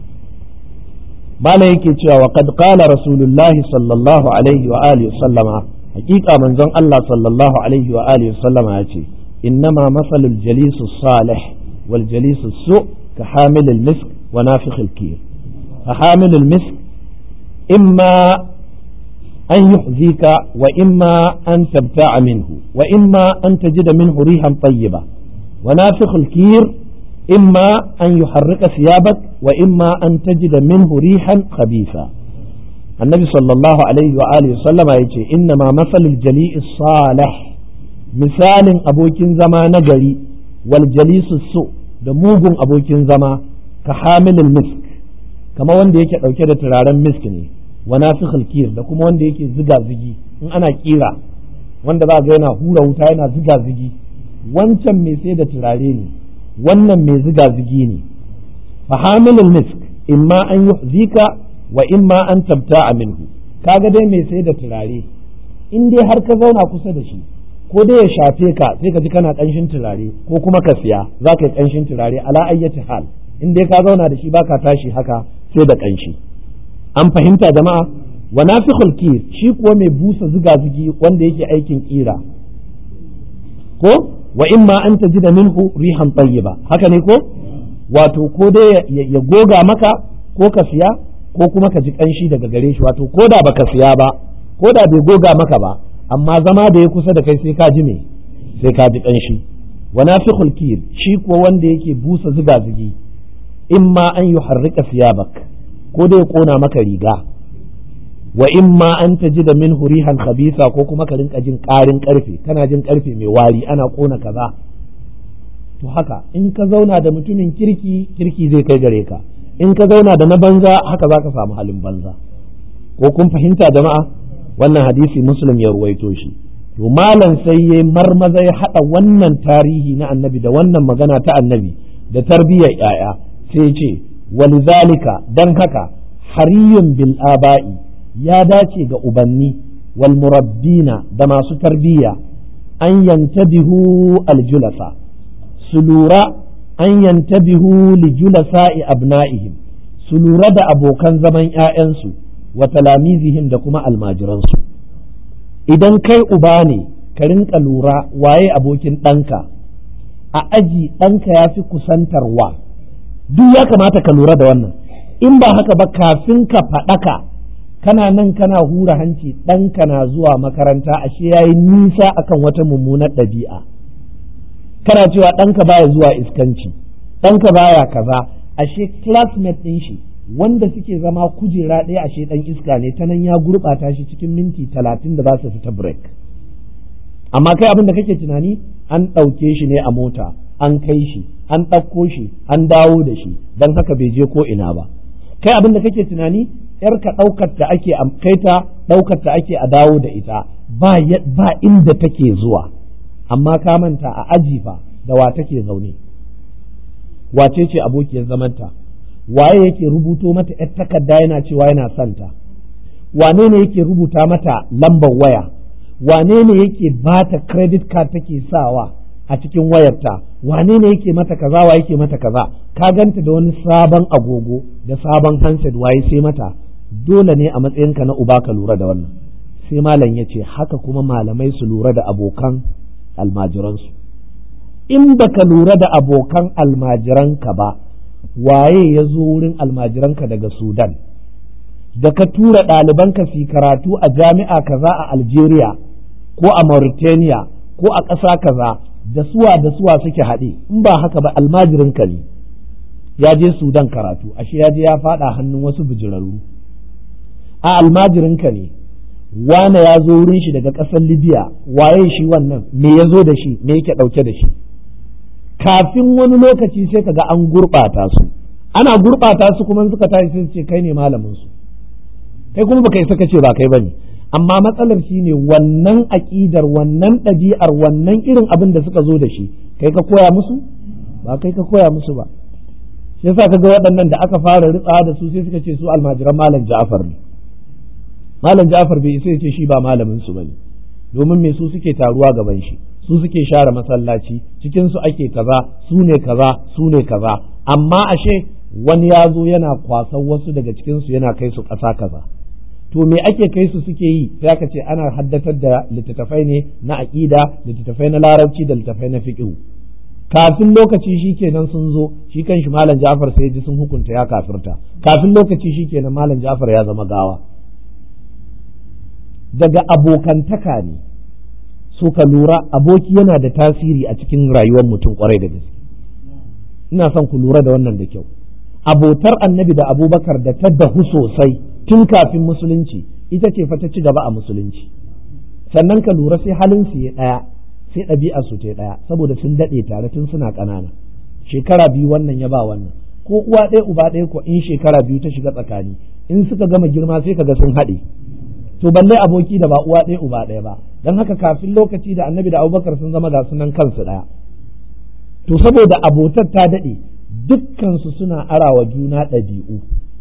bala yake cewa wa qad qala rasulullahi sallallahu alaihi wa alihi sallama hakika manzon Allah sallallahu alaihi wa alihi sallama yace innama masalul jalisu salih wal jalisu su ka hamilil misk wa nafikhil kir ka hamilil misk imma أن يحذيك وإما أن تبتاع منه وإما أن تجد منه ريحا طيبة ونافخ الكير إما أن يحرك ثيابك وإما أن تجد منه ريحا خبيثا النبي صلى الله عليه وآله وسلم يقول إنما مثل الجليء الصالح مثال أبوكين زما نجري والجليس السوء دموج أبوكين زما كحامل المسك kamar wanda yake ɗauke da turaren misk ne wa nafikhul kir da kuma wanda yake ziga zigi in ana kira wanda za ga yana hura wuta yana ziga zigi wancan mai sai da turare ne wannan mai ziga zigi ne fa hamilul misk imma an yuhzika wa imma an tabta'a minhu kaga dai mai sai da turare in dai har ka zauna kusa da shi ko dai ya shafe ka sai ka ji kana kanshin turare ko kuma ka siya za ka yi kanshin turare ala ayyati hal in dai ka zauna da shi baka tashi haka sai da kanshi an fahimta jama'a wa nafikhul kir shi kuwa mai busa ziga zigi wanda yake aikin kira ko wa imma an tajida minhu rihan tayyiba haka ne ko wato ko dai ya goga maka ko ka siya ko kuma ka ji kanshi daga gare shi wato ko da baka siya ba ko da bai goga maka ba amma zama da ya kusa da kai sai ka ji me sai ka ji kanshi wa nafikhul kir shi kuwa wanda yake busa ziga zigi imma an yuharrika siyabak ko dai ya kona maka riga wa imma an tajida minhu rihan khabisa ko kuma ka rinka jin karin karfe kana jin karfe mai wari ana kona kaza to haka in ka zauna da mutumin kirki kirki zai kai gare ka in ka zauna da na banza haka za ka samu halin banza ko kun fahimta jama'a wannan hadisi muslim ya ruwaito shi to malam sai ya marmaza ya haɗa wannan tarihi na annabi da wannan magana ta annabi da tarbiyyar yaya sai ya ce walizalika dan haka hariyun bil aba'i ya dace ga ubanni wal murabbina da masu tarbiyya an yantabihu aljulasa su lura an yantabihu li julasa'i abna'ihim su lura da abokan zaman ‘ya'yansu wa talamizihim da kuma almajiransu idan kai uba ne ka rinka lura waye abokin ɗanka a aji ɗanka ya fi kusantarwa duk ya kamata ka lura da wannan in ba haka ba kafin ka faɗaka kana nan kana hura hanci ɗanka na zuwa makaranta ashe ya yi nisa akan wata mummunar ɗabi'a kana cewa ɗanka baya zuwa iskanci ɗanka baya kaza ashe classmate ɗin shi wanda suke zama kujera ɗaya ashe ɗan iska ne ta nan ya gurɓata shi cikin minti talatin da za su fita break amma kai abin da kake tunani an ɗauke shi ne a mota an kai shi an ɗauko shi an dawo da shi don haka bai je ko ina ba kai abin da kake tunani yarka ɗaukar ta ake kai ta ɗaukar ta ake a dawo da ita ba ba inda take zuwa amma ka manta a aji fa da wa take zaune wace ce abokiyar zamanta waye yake rubuto mata yar takarda yana cewa yana santa wane ne yake rubuta mata lambar waya wane ne yake bata credit card take sawa a cikin wayarta wane ne yake mata kaza wa yake mata kaza ka ganta da wani sabon agogo da sabon handset waye sai mata dole ne a matsayinka na uba ka lura da wannan sai malam ya ce haka kuma malamai su lura da abokan almajiransu in baka lura da abokan almajiranka ba waye ya zo wurin almajiranka daga sudan da ka tura ɗalibanka su karatu a jami'a kaza a algeria ko a mauritania ko a ƙasa kaza da suwa da suwa suke haɗe in ba haka ba almajirinka ne ya je sudan karatu ashe ya je ya faɗa hannun wasu bijirarru a almajirinka ne wane ya zo wurin shi daga ƙasar libya waye shi wannan me ya zo da shi me yake ɗauke da shi kafin wani lokaci sai kaga an gurɓata su ana gurɓata su kuma suka tashi sai ce kai ne malamin su kai kuma baka isa ce ba kai bane amma matsalar shi ne wannan aƙidar wannan ɗabi'ar wannan irin abin da suka zo da shi kai ka koya musu ba kai ka koya musu ba shi yasa kaga waɗannan da aka fara ritsa da su sai suka ce su almajiran malam Ja'far ne malam Ja'far bai isa ya ce shi ba malamin su bane domin me su suke taruwa gaban shi su suke share masallaci cikin su ake kaza su ne kaza su ne kaza amma ashe wani ya zo yana kwasan wasu daga cikin su yana kai su ƙasa kaza to me ake kai su suke yi sai aka ce ana haddatar da littattafai ne na aƙida littattafai na larabci da littattafai na fiqh kafin lokaci shi kenan sun zo shi kan shi malam Ja'far sai ji sun hukunta ya kafirta kafin lokaci shi kenan malam Ja'far ya zama gawa daga abokantaka ne so ka lura aboki yana da tasiri a cikin rayuwar mutum kwarai da gaske ina son ku lura da wannan da kyau abotar annabi da abubakar da ta dahu sosai tun kafin musulunci ita ce fa ta ci gaba a musulunci sannan ka lura sai halin su ya ɗaya sai ɗabi'a su ta ɗaya saboda sun daɗe tare tun suna ƙanana shekara biyu wannan ya ba wannan ko uwa ɗaya uba ɗaya ko in shekara biyu ta shiga tsakani in suka gama girma sai kaga sun haɗe to balle aboki da ba uwa ɗaya uba ɗaya ba don haka kafin lokaci da annabi da abubakar sun zama ga sunan kansu ɗaya to saboda abotar ta daɗe dukkansu suna arawa juna ɗabi'u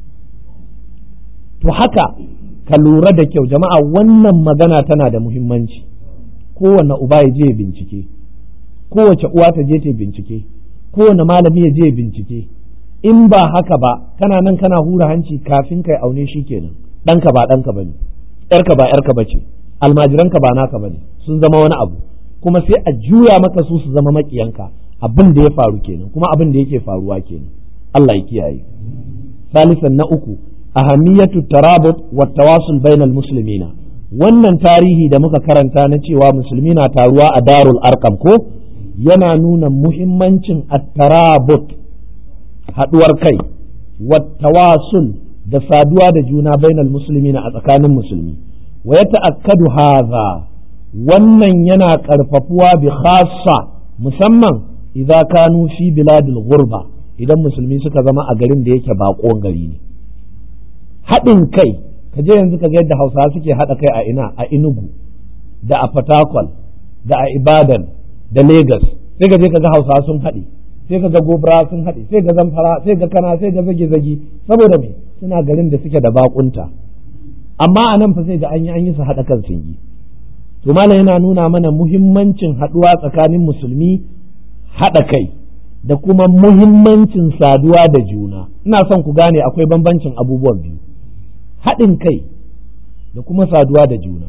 to haka ka lura da kyau jama'a wannan magana tana da muhimmanci kowane uba ya je bincike kowace uwa ta je ta bincike kowane malami ya je bincike in ba haka ba kana nan kana hura hanci kafin kai aune shi kenan ɗanka ba ɗanka bane yarka ba yarka bace almajiranka ba naka bane sun zama wani abu kuma sai a juya maka su su zama makiyanka abin da ya faru kenan kuma abin da yake faruwa kenan Allah ya kiyaye salisan na uku ahamiyatu tarabut wa tawasul bainal muslimina wannan tarihi da muka karanta na cewa musulmi na taruwa a darul arkam ko yana nuna muhimmancin at-tarabut haduwar kai wa tawasul da saduwa da juna bainal muslimina a tsakanin musulmi wa yata'akkadu hadha wannan yana karfafuwa bi khassa musamman idza kanu fi biladil ghurba idan musulmi suka zama a garin da yake bakon gari ne haɗin kai ka je yanzu ka ga yadda hausawa suke haɗa kai a ina a inugu da a fatakwal da a ibadan da Legas sai ka je ka ga hausawa sun haɗe sai ka ga gobra sun haɗe sai ga zamfara sai ga kana sai ga zage zage saboda me suna garin da suke da bakunta amma a nan fa sai ga an yi an yi su haɗa kan sun yi to malam yana nuna mana muhimmancin haɗuwa tsakanin musulmi haɗa kai da kuma muhimmancin saduwa da juna ina son ku gane akwai bambancin abubuwan biyu haɗin kai da kuma saduwa da juna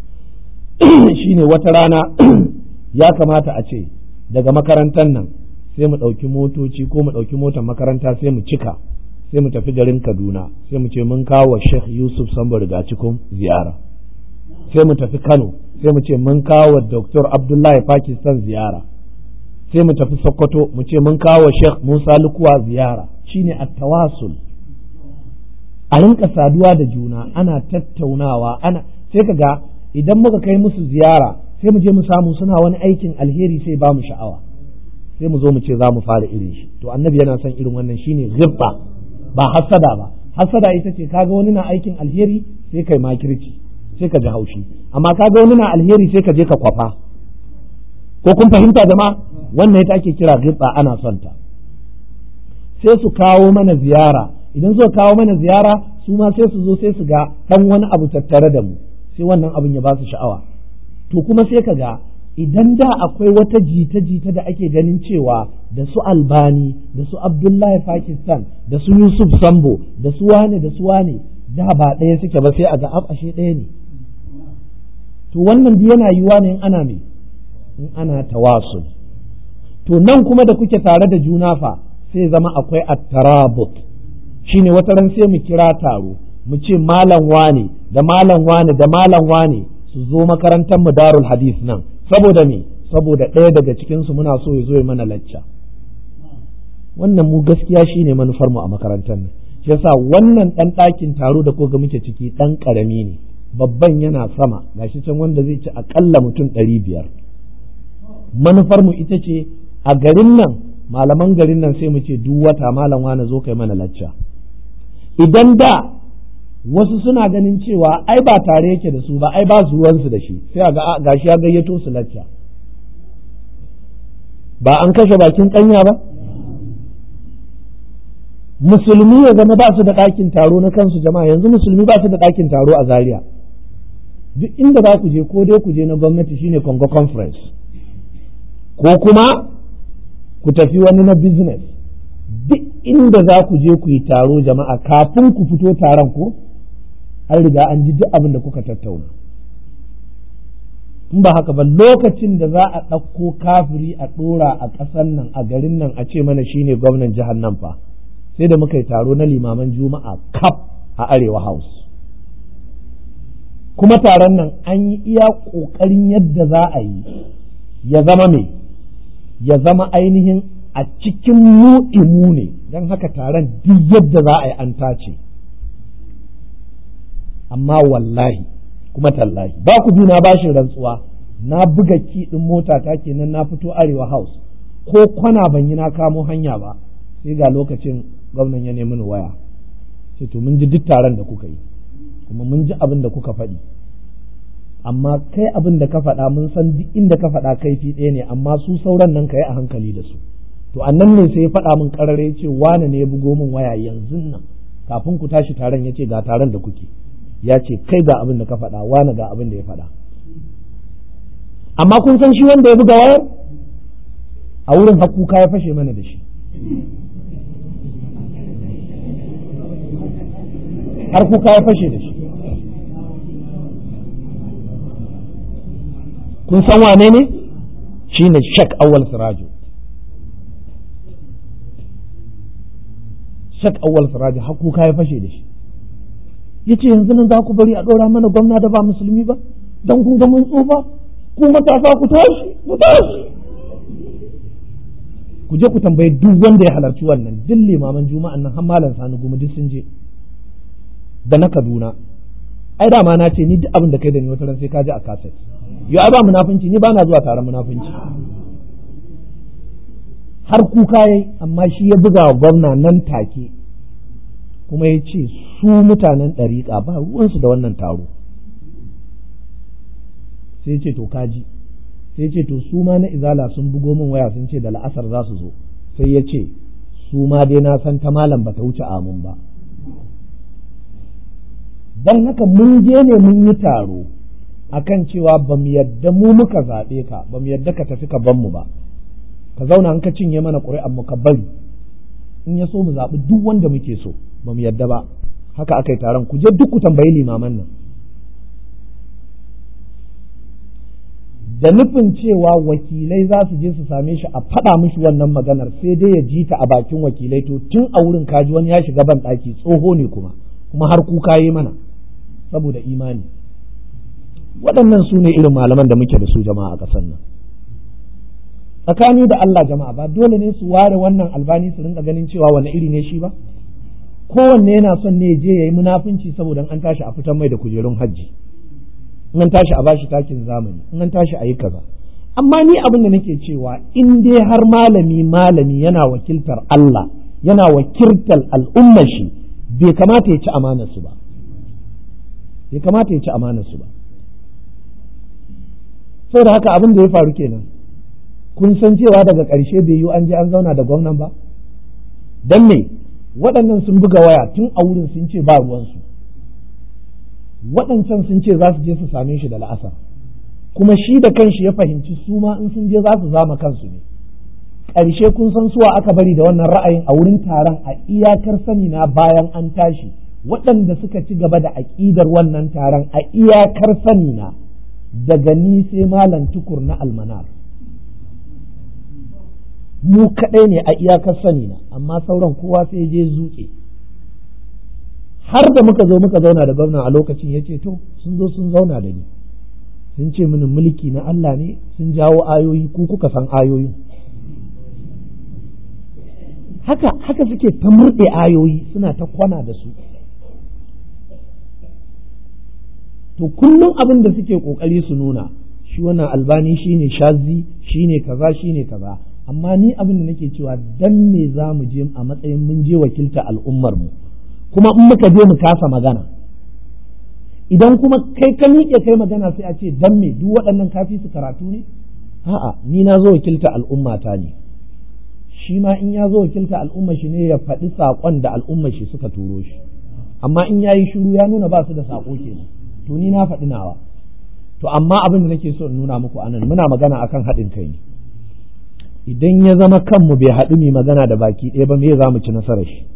shine wata rana ya kamata a ce daga makarantar nan sai mu ɗauki motoci ko mu ɗauki motar makaranta sai mu cika sai mu tafi garin kaduna sai mu ce mun kawo wa sheikh yusuf sambo riga cikin ziyara sai mu tafi kano sai mu ce mun kawo wa dr abdullahi pakistan ziyara sai mu tafi sokoto mu ce mun kawo wa sheikh musa lukuwa ziyara shine at-tawasul a rinka saduwa da juna ana tattaunawa ana sai ka ga idan muka kai musu ziyara sai mu je mu samu suna wani aikin alheri sai ba mu sha'awa sai mu zo mu ce za mu fara irin shi to annabi yana son irin wannan shine ghibba ba hasada ba hasada ita ce kaga wani na aikin alheri sai kai makirci sai ka ji haushi amma kaga wani na alheri sai ka je ka kwafa ko kun fahimta jama'a wannan ita ake kira ghibba ana son ta sai su kawo mana ziyara idan suka kawo mana ziyara su ma sai su zo sai su ga dan wani abu tattare da mu sai wannan abin ya ba su sha'awa to kuma sai ka ga idan da akwai wata jita-jita da ake ganin cewa da su albani da su abdullahi pakistan da su yusuf sambo da su wane da su wane da ba ɗaya suke ba sai a ga ashe ɗaya ne to wannan yana yiwuwa ne in ana me in ana tawasul to nan kuma da kuke tare da juna fa sai zama akwai at-tarabut shine wata ran sai mu kira taro mu ce malam wane da malam wane da malam wane su zo makarantar mu darul hadith nan saboda me saboda ɗaya daga cikin su muna so ya zo ya mana lacca wannan mu gaskiya shine manufar mu a makarantar nan shi yasa wannan dan ɗakin taro da koga muke ciki dan karami ne babban yana sama gashi can wanda zai ci akalla mutum ɗari biyar manufar mu ita ce a garin nan malaman garin nan sai mu ce duk wata malam wane zo kai mana lacca idan da wasu suna ganin cewa ai ba tare yake da su ba ai ba su ruwansu da shi sai a ga gashi ya gayyato su lacca ba an kashe bakin kanya ba musulmi ya zama ba su da ɗakin taro na kansu jama'a yanzu musulmi ba su da ɗakin taro a zaria duk inda za ku je ko dai ku je na gwamnati shine congo conference ko kuma ku tafi wani na business duk inda za ku je ku yi taro jama'a kafin ku fito taron ko an riga an ji duk abin da kuka tattauna in ba haka ba lokacin da za a ɗauko kafiri a ɗora a ƙasan nan a garin nan a ce mana shine gwamnan jihar nan fa sai da muka yi taro na limaman juma'a kaf a arewa house kuma taron nan an yi iya ƙoƙarin yadda za a yi ya zama me ya zama ainihin a cikin mu ne don haka taron duk yadda za a yi an tace amma wallahi kuma tallahi ba ku bi na bashin rantsuwa na buga ki ɗin mota ta kenan na fito arewa house ko kwana ban yi na kamo hanya ba sai ga lokacin gwamnan ya nemi ni waya ce to mun ji duk taron da kuka yi kuma mun ji abin da kuka faɗi amma kai abin da ka faɗa mun san duk inda ka faɗa kaifi ɗaya ne amma su sauran nan ka yi a hankali da su to annan ne sai ya faɗa min ƙarare ce wane ne ya bugo min waya yanzu nan kafin ku tashi taron ya ce ga taron da kuke ya ce kai ga abin da ka faɗa wane ga abin da ya faɗa amma kun san shi wanda ya buga wayar a wurin hakuka ya fashe mana da shi har kuka ya fashe da shi kun san wane ne shi ne shak awal sirajo shak awal sirajo har kuka ya fashe da shi ya ce yanzu nan za ku bari a ɗora mana gwamna da ba musulmi ba don kun ga mun tsufa ku matasa ku tashi ku tashi ku je ku tambayi duk wanda ya halarci wannan duk limaman juma'an nan har malam sani gumi duk sun je da na Kaduna ai dama na ce ni duk abin da kai da ni wata ran sai ka ji a kaset yo ai ba munafunci ni ba na zuwa taron munafunci har kuka yayi amma shi ya buga wa gwamna nan take kuma ya ce su mutanen ɗariƙa ba ruwansu da wannan taro sai ce to kaji sai ce to su ma na izala sun bugo min waya sun ce da la'asar za su zo sai ya ce su ma dai na san ta malam ba ta wuce amin ba don haka mun je ne mun yi taro akan cewa ba mu yadda mu muka zaɓe ka ba mu yadda ka tafi ka ban mu ba ka zauna an ka cinye mana ƙuri'an mu ka bari in ya so mu zaɓi duk wanda muke so ba mu yadda ba haka aka yi taron ku je duk ku tambayi limaman nan da nufin cewa wakilai za su je su same shi a faɗa mishi wannan maganar sai dai ya ji ta a bakin wakilai to tun a wurin kaji wani ya shiga ban ɗaki tsoho ne kuma kuma har kuka yi mana saboda imani waɗannan su ne irin malaman da muke da su jama'a a ƙasar nan tsakani da Allah jama'a ba dole ne su ware wannan albani su rinka ganin cewa wani iri ne shi ba kowanne yana son ne je ya yi munafunci saboda an tashi a fitan mai da kujerun hajji in an tashi a bashi takin zamani in an tashi a yi kaza amma ni abin da nake cewa in dai har malami malami yana wakiltar Allah yana wakiltar al'ummar shi bai kamata ya ci amanar su ba bai kamata ya ci amanar su ba saboda haka abin da ya faru kenan kun san cewa daga ƙarshe bai yi an je an zauna da gwamnan ba don me waɗannan sun buga waya tun a wurin sun ce ba ruwansu waɗancan sun ce za su je su same shi da la'asar kuma shi da kanshi ya fahimci su ma in sun je za su zama kansu ne ƙarshe kun san suwa aka bari da wannan ra'ayin a wurin taron a iyakar sani na bayan an tashi waɗanda suka ci gaba da aƙidar wannan taron a iyakar sani na daga ni sai malam tukur na almanar mu kaɗai ne a iyakar sani na amma sauran kowa sai je zuƙe har da muka zo muka zauna da gwamna a lokacin ya ce to sun zo sun zauna da ni sun ce mini mulki na Allah ne sun jawo ayoyi ku kuka san ayoyi haka haka suke ta murɗe ayoyi suna ta kwana da su to kullum abin da suke ƙoƙari su nuna shi wannan albani shine shazi shine kaza shine kaza amma ni abin da nake cewa dan me za mu je a matsayin mun je wakilta al'ummar mu kuma in muka je mu kasa magana idan kuma kai ka miƙe kai magana sai a ce dan me duk waɗannan kafi su karatu ne a'a ni na zo wakilta al'ummata ne shi ma in ya zo wakilta al'ummar shi ne ya faɗi saƙon da al'ummar shi suka turo shi amma in ya yi shiru ya nuna ba su da saƙo kenan to ni na faɗi nawa to amma abin da nake so in nuna muku anan muna magana akan haɗin kai ne idan ya zama kanmu bai haɗu mai magana da baki ɗaya ba me za mu ci nasarar shi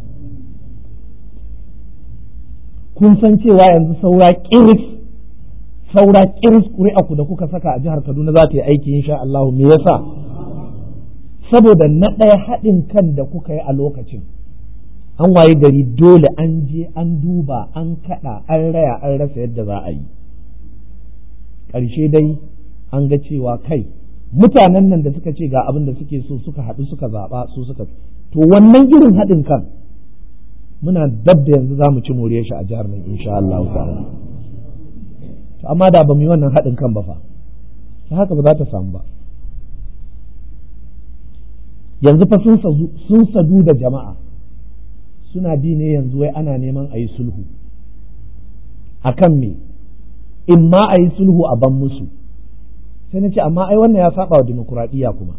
kun san cewa yanzu saura kiris saura kiris ku da kuka saka a jihar Kaduna za ta yi aiki insha Allah me yasa saboda na ɗaya haɗin kan da kuka yi a lokacin an waye gari dole an je an duba an kaɗa an raya an rasa yadda za a yi ƙarshe dai an ga cewa kai mutanen nan da suka ce ga abin da suke so suka haɗu suka zaɓa su suka to wannan irin haɗin kan muna dab da yanzu za mu ci moriyar shi a jihar nan insha Allah ta'ala to amma da ba mu yi wannan haɗin kan ba fa ta haka ba za ta samu ba yanzu fa sun sadu da jama'a suna bi ne yanzu wai ana neman a yi sulhu akan me in ma a yi sulhu a ban musu sai na ce amma ai wannan ya saba wa dimokuraɗiyya kuma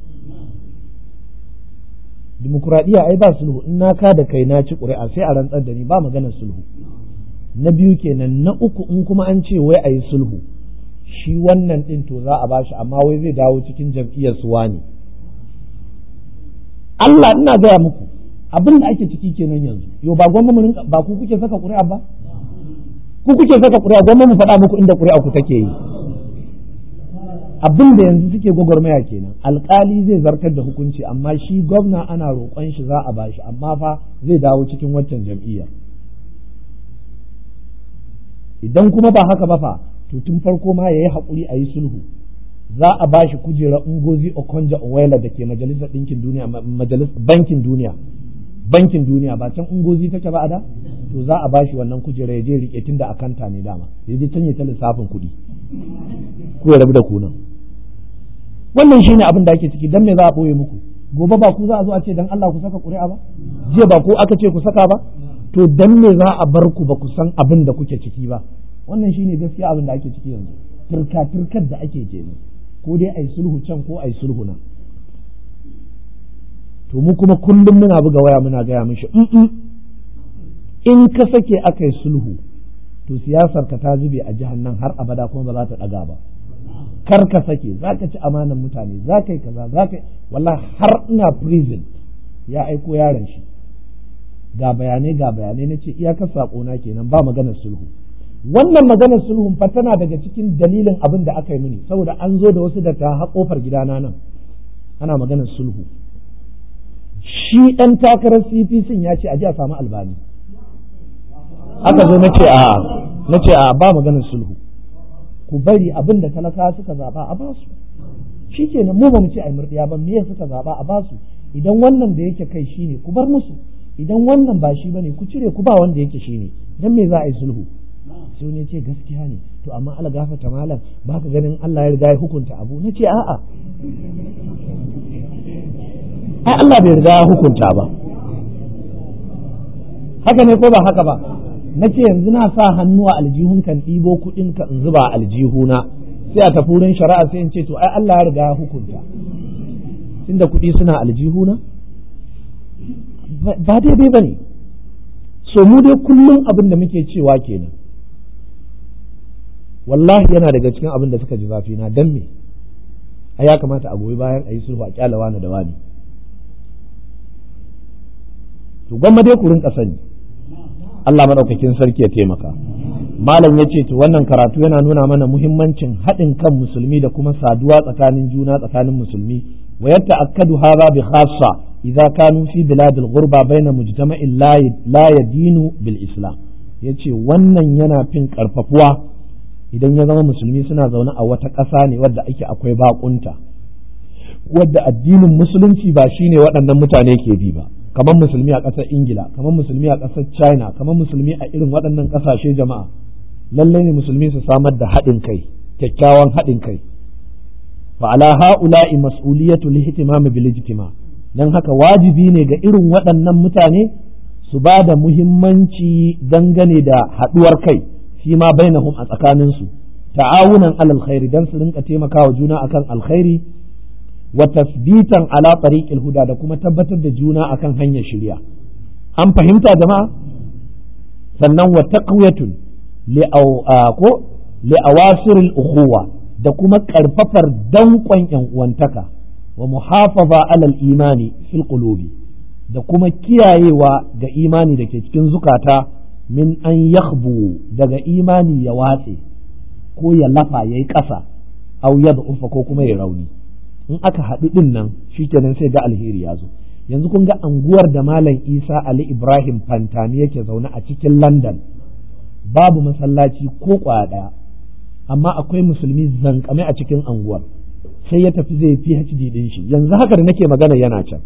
dimokuraɗiyya ai ba sulhu in na ka da kai na ci ƙuri'a sai a rantsar da ni ba maganar sulhu na biyu kenan na uku in kuma an ce wai a yi sulhu shi wannan ɗin to za a bashi amma wai zai dawo cikin jam'iyyar suwa ne Allah ina gaya muku abin da ake ciki kenan yanzu yau ba gwamma mu ba ku kuke saka ƙuri'a ba ku kuke saka ƙuri'a gwamma mu faɗa muku inda ƙuri'a ku take yi abin da yanzu suke gwagwarmaya kenan alkali zai zartar da hukunci amma shi gwamna ana roƙon shi za a bashi amma fa zai dawo cikin waccan jam'iyyar idan kuma ba haka ba fa to tun farko ma yayi haƙuri a yi sulhu za a bashi kujera ungozi okonja owela da ke majalisar ɗinkin duniya majalisar bankin duniya bankin duniya ba can ungozi take ba a da to za a bashi wannan kujera ya je rike tun da akanta ne dama ya je can ya ta lissafin kuɗi ko ya rabu da kunan wannan shine abin da ake ciki dan me za a boye muku gobe ba ku za a zo a ce dan Allah ku saka ƙuri'a ba jiya ba ku aka ce ku saka ba to dan me za a bar ku ba ku san abin da kuke ciki ba wannan shine gaskiya abin da ake ciki yanzu turka turkar da ake kenan ko dai ai sulhu can ko ai sulhu nan to mu kuma kullum muna buga waya muna gaya mishi in ka sake aka yi sulhu to siyasar ka ta zube a jihar nan har abada kuma ba za ta ɗaga ba kar ka sake za ka ci amanan mutane za ka yi kaza za ka wallahi har ina prison ya aiko yaron shi ga bayanai ga bayanai na ce iyakar na kenan ba maganar sulhu wannan maganar sulhun fa tana daga cikin dalilin abin da aka yi mini saboda an zo da wasu da ta haƙofar gidana nan ana maganar sulhu shi ɗan takarar cpc ya ce a ji a samu albani aka zo na ce a na ce a ba maganar sulhu ku bari abin da talaka suka zaba a basu shi ke mu ba mu ce a murɗiya ba me suka zaba a basu idan wannan da yake kai shine ku bar musu idan wannan ba shi bane ku cire ku ba wanda yake shine dan me za a yi sulhu sai ne ce gaskiya ne to amma Allah gafarta malam ba ka ganin Allah ya riga ya hukunta abu na ce a'a ai Allah bai riga ya hukunta ba haka ne ko ba haka ba na ce yanzu na sa hannu a aljihun kan ɗibo kuɗin ka in zuba aljihuna sai a tafi wurin shari'a sai in ce to ai Allah ya riga ya hukunta tunda kuɗi suna aljihuna ba daidai ba ne so mu dai kullum abin da muke cewa kenan wallahi yana daga cikin abin da suka ji zafi na dan me a ya kamata a goyi bayan a yi sulhu a kyala wani da wani to gwamma dai ku rinka sani Allah maɗaukakin sarki ya taimaka malam ya ce to wannan karatu yana nuna mana muhimmancin haɗin kan musulmi da kuma saduwa tsakanin juna tsakanin musulmi wa yata'akkadu hadha bi khassa idza kanu fi biladil ghurba baina mujtama'in la yadinu bil islam yace wannan yana fin karfafuwa idan ya zama musulmi suna zaune a wata ƙasa ne wadda ake akwai baƙunta wadda addinin musulunci ba shine waɗannan mutane ke bi ba kamar musulmi a ƙasar ingila kamar musulmi a ƙasar china kamar musulmi a irin waɗannan ƙasashe jama'a lallai ne musulmi su samar da haɗin kai kyakkyawan haɗin kai fa ala ha'ula'i mas'uliyatu lihtimam bil ijtima dan haka wajibi ne ga irin waɗannan mutane su ba da muhimmanci dangane da haɗuwar kai fi ma bainahum a tsakaninsu ta'awunan alal khairi dan su rinka taimakawa juna akan alkhairi wa tasbitan ala tariqil huda da kuma tabbatar da juna akan hanyar shirya an fahimta jama'a sannan wa taqwiyatun li ko li awasiril ukhuwa da kuma karfafar danƙon yan uwantaka wa muhafaza alal imani fil qulubi da kuma kiyayewa ga imani da ke cikin zukata min an yakhbu daga imani ya watse ko ya lafa yayi ƙasa au ya ko kuma ya rauni in aka haɗu ɗin nan shikenan sai ga alheri ya zo yanzu kun ga anguwar da malam isa ali ibrahim fantami yake zaune a cikin london babu masallaci ko kwaya ɗaya amma akwai musulmi zankame a cikin anguwar sai ya tafi zai phd ɗin shi yanzu haka da nake magana yana can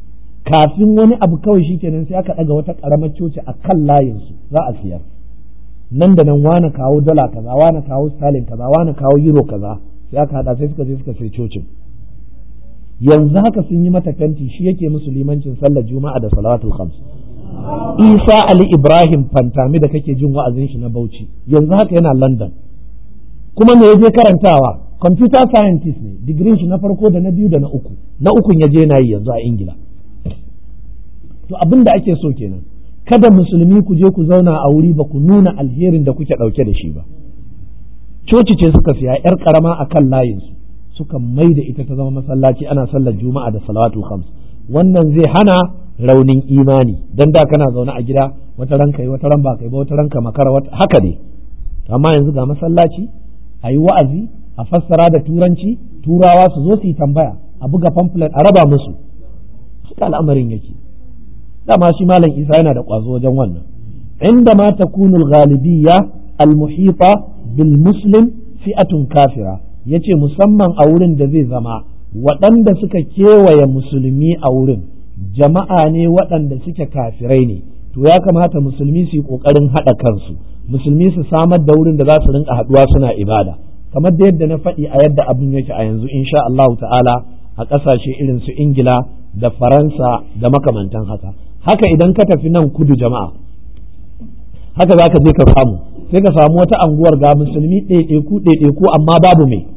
kafin wani abu kawai shikenan sai aka ɗaga wata ƙaramar coci a kan layinsu za a siyar nan da nan wane kawo dala kaza wane kawo sterling kaza wane kawo euro kaza sai aka haɗa sai suka je suka sai cocin yanzu haka sun yi mata fenti shi yake musu limancin sallar juma'a da salawatul khams isa ali ibrahim fantami da kake jin wa'azin shi na bauchi yanzu haka yana london kuma me je karantawa computer scientist ne digirin shi na farko da na biyu da na uku na ukun ya je na yi yanzu a ingila to abin da ake so kenan kada musulmi ku je ku zauna a wuri ba ku nuna alherin da kuke ɗauke da shi ba coci ce suka siya yar karama a kan layinsu suka mai da ita ta zama masallaci ana sallar juma'a da salawatu khams wannan zai hana raunin imani dan da kana zaune a gida wata ran kai wata ran ba kai ba wata ran ka makara wata haka ne amma yanzu ga masallaci a yi wa'azi a fassara da turanci turawa su zo su yi tambaya a buga pamphlet a raba musu haka al'amarin yake dama shi malam isa yana da ƙwazo wajen wannan inda ma takunul ghalibiyya al-muhita bil muslim fi'atun kafira yace musamman a wurin da zai zama waɗanda suka kewaye musulmi a wurin jama'a ne waɗanda suke kafirai ne to ya kamata musulmi su yi ƙoƙarin haɗa kansu musulmi su samar da wurin da za su rinka haɗuwa suna ibada kamar da yadda na faɗi a yadda abin yake a yanzu insha Allah ta'ala a ƙasashe irin su Ingila da Faransa da makamantan haka haka idan ka tafi nan kudu jama'a haka za ka je ka samu sai ka samu wata anguwar ga musulmi ɗaiɗaiku ɗaiɗaiku amma babu mai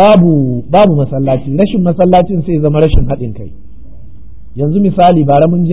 babu babu masallaci rashin masallacin sai zama rashin haɗin kai yanzu misali bara mun je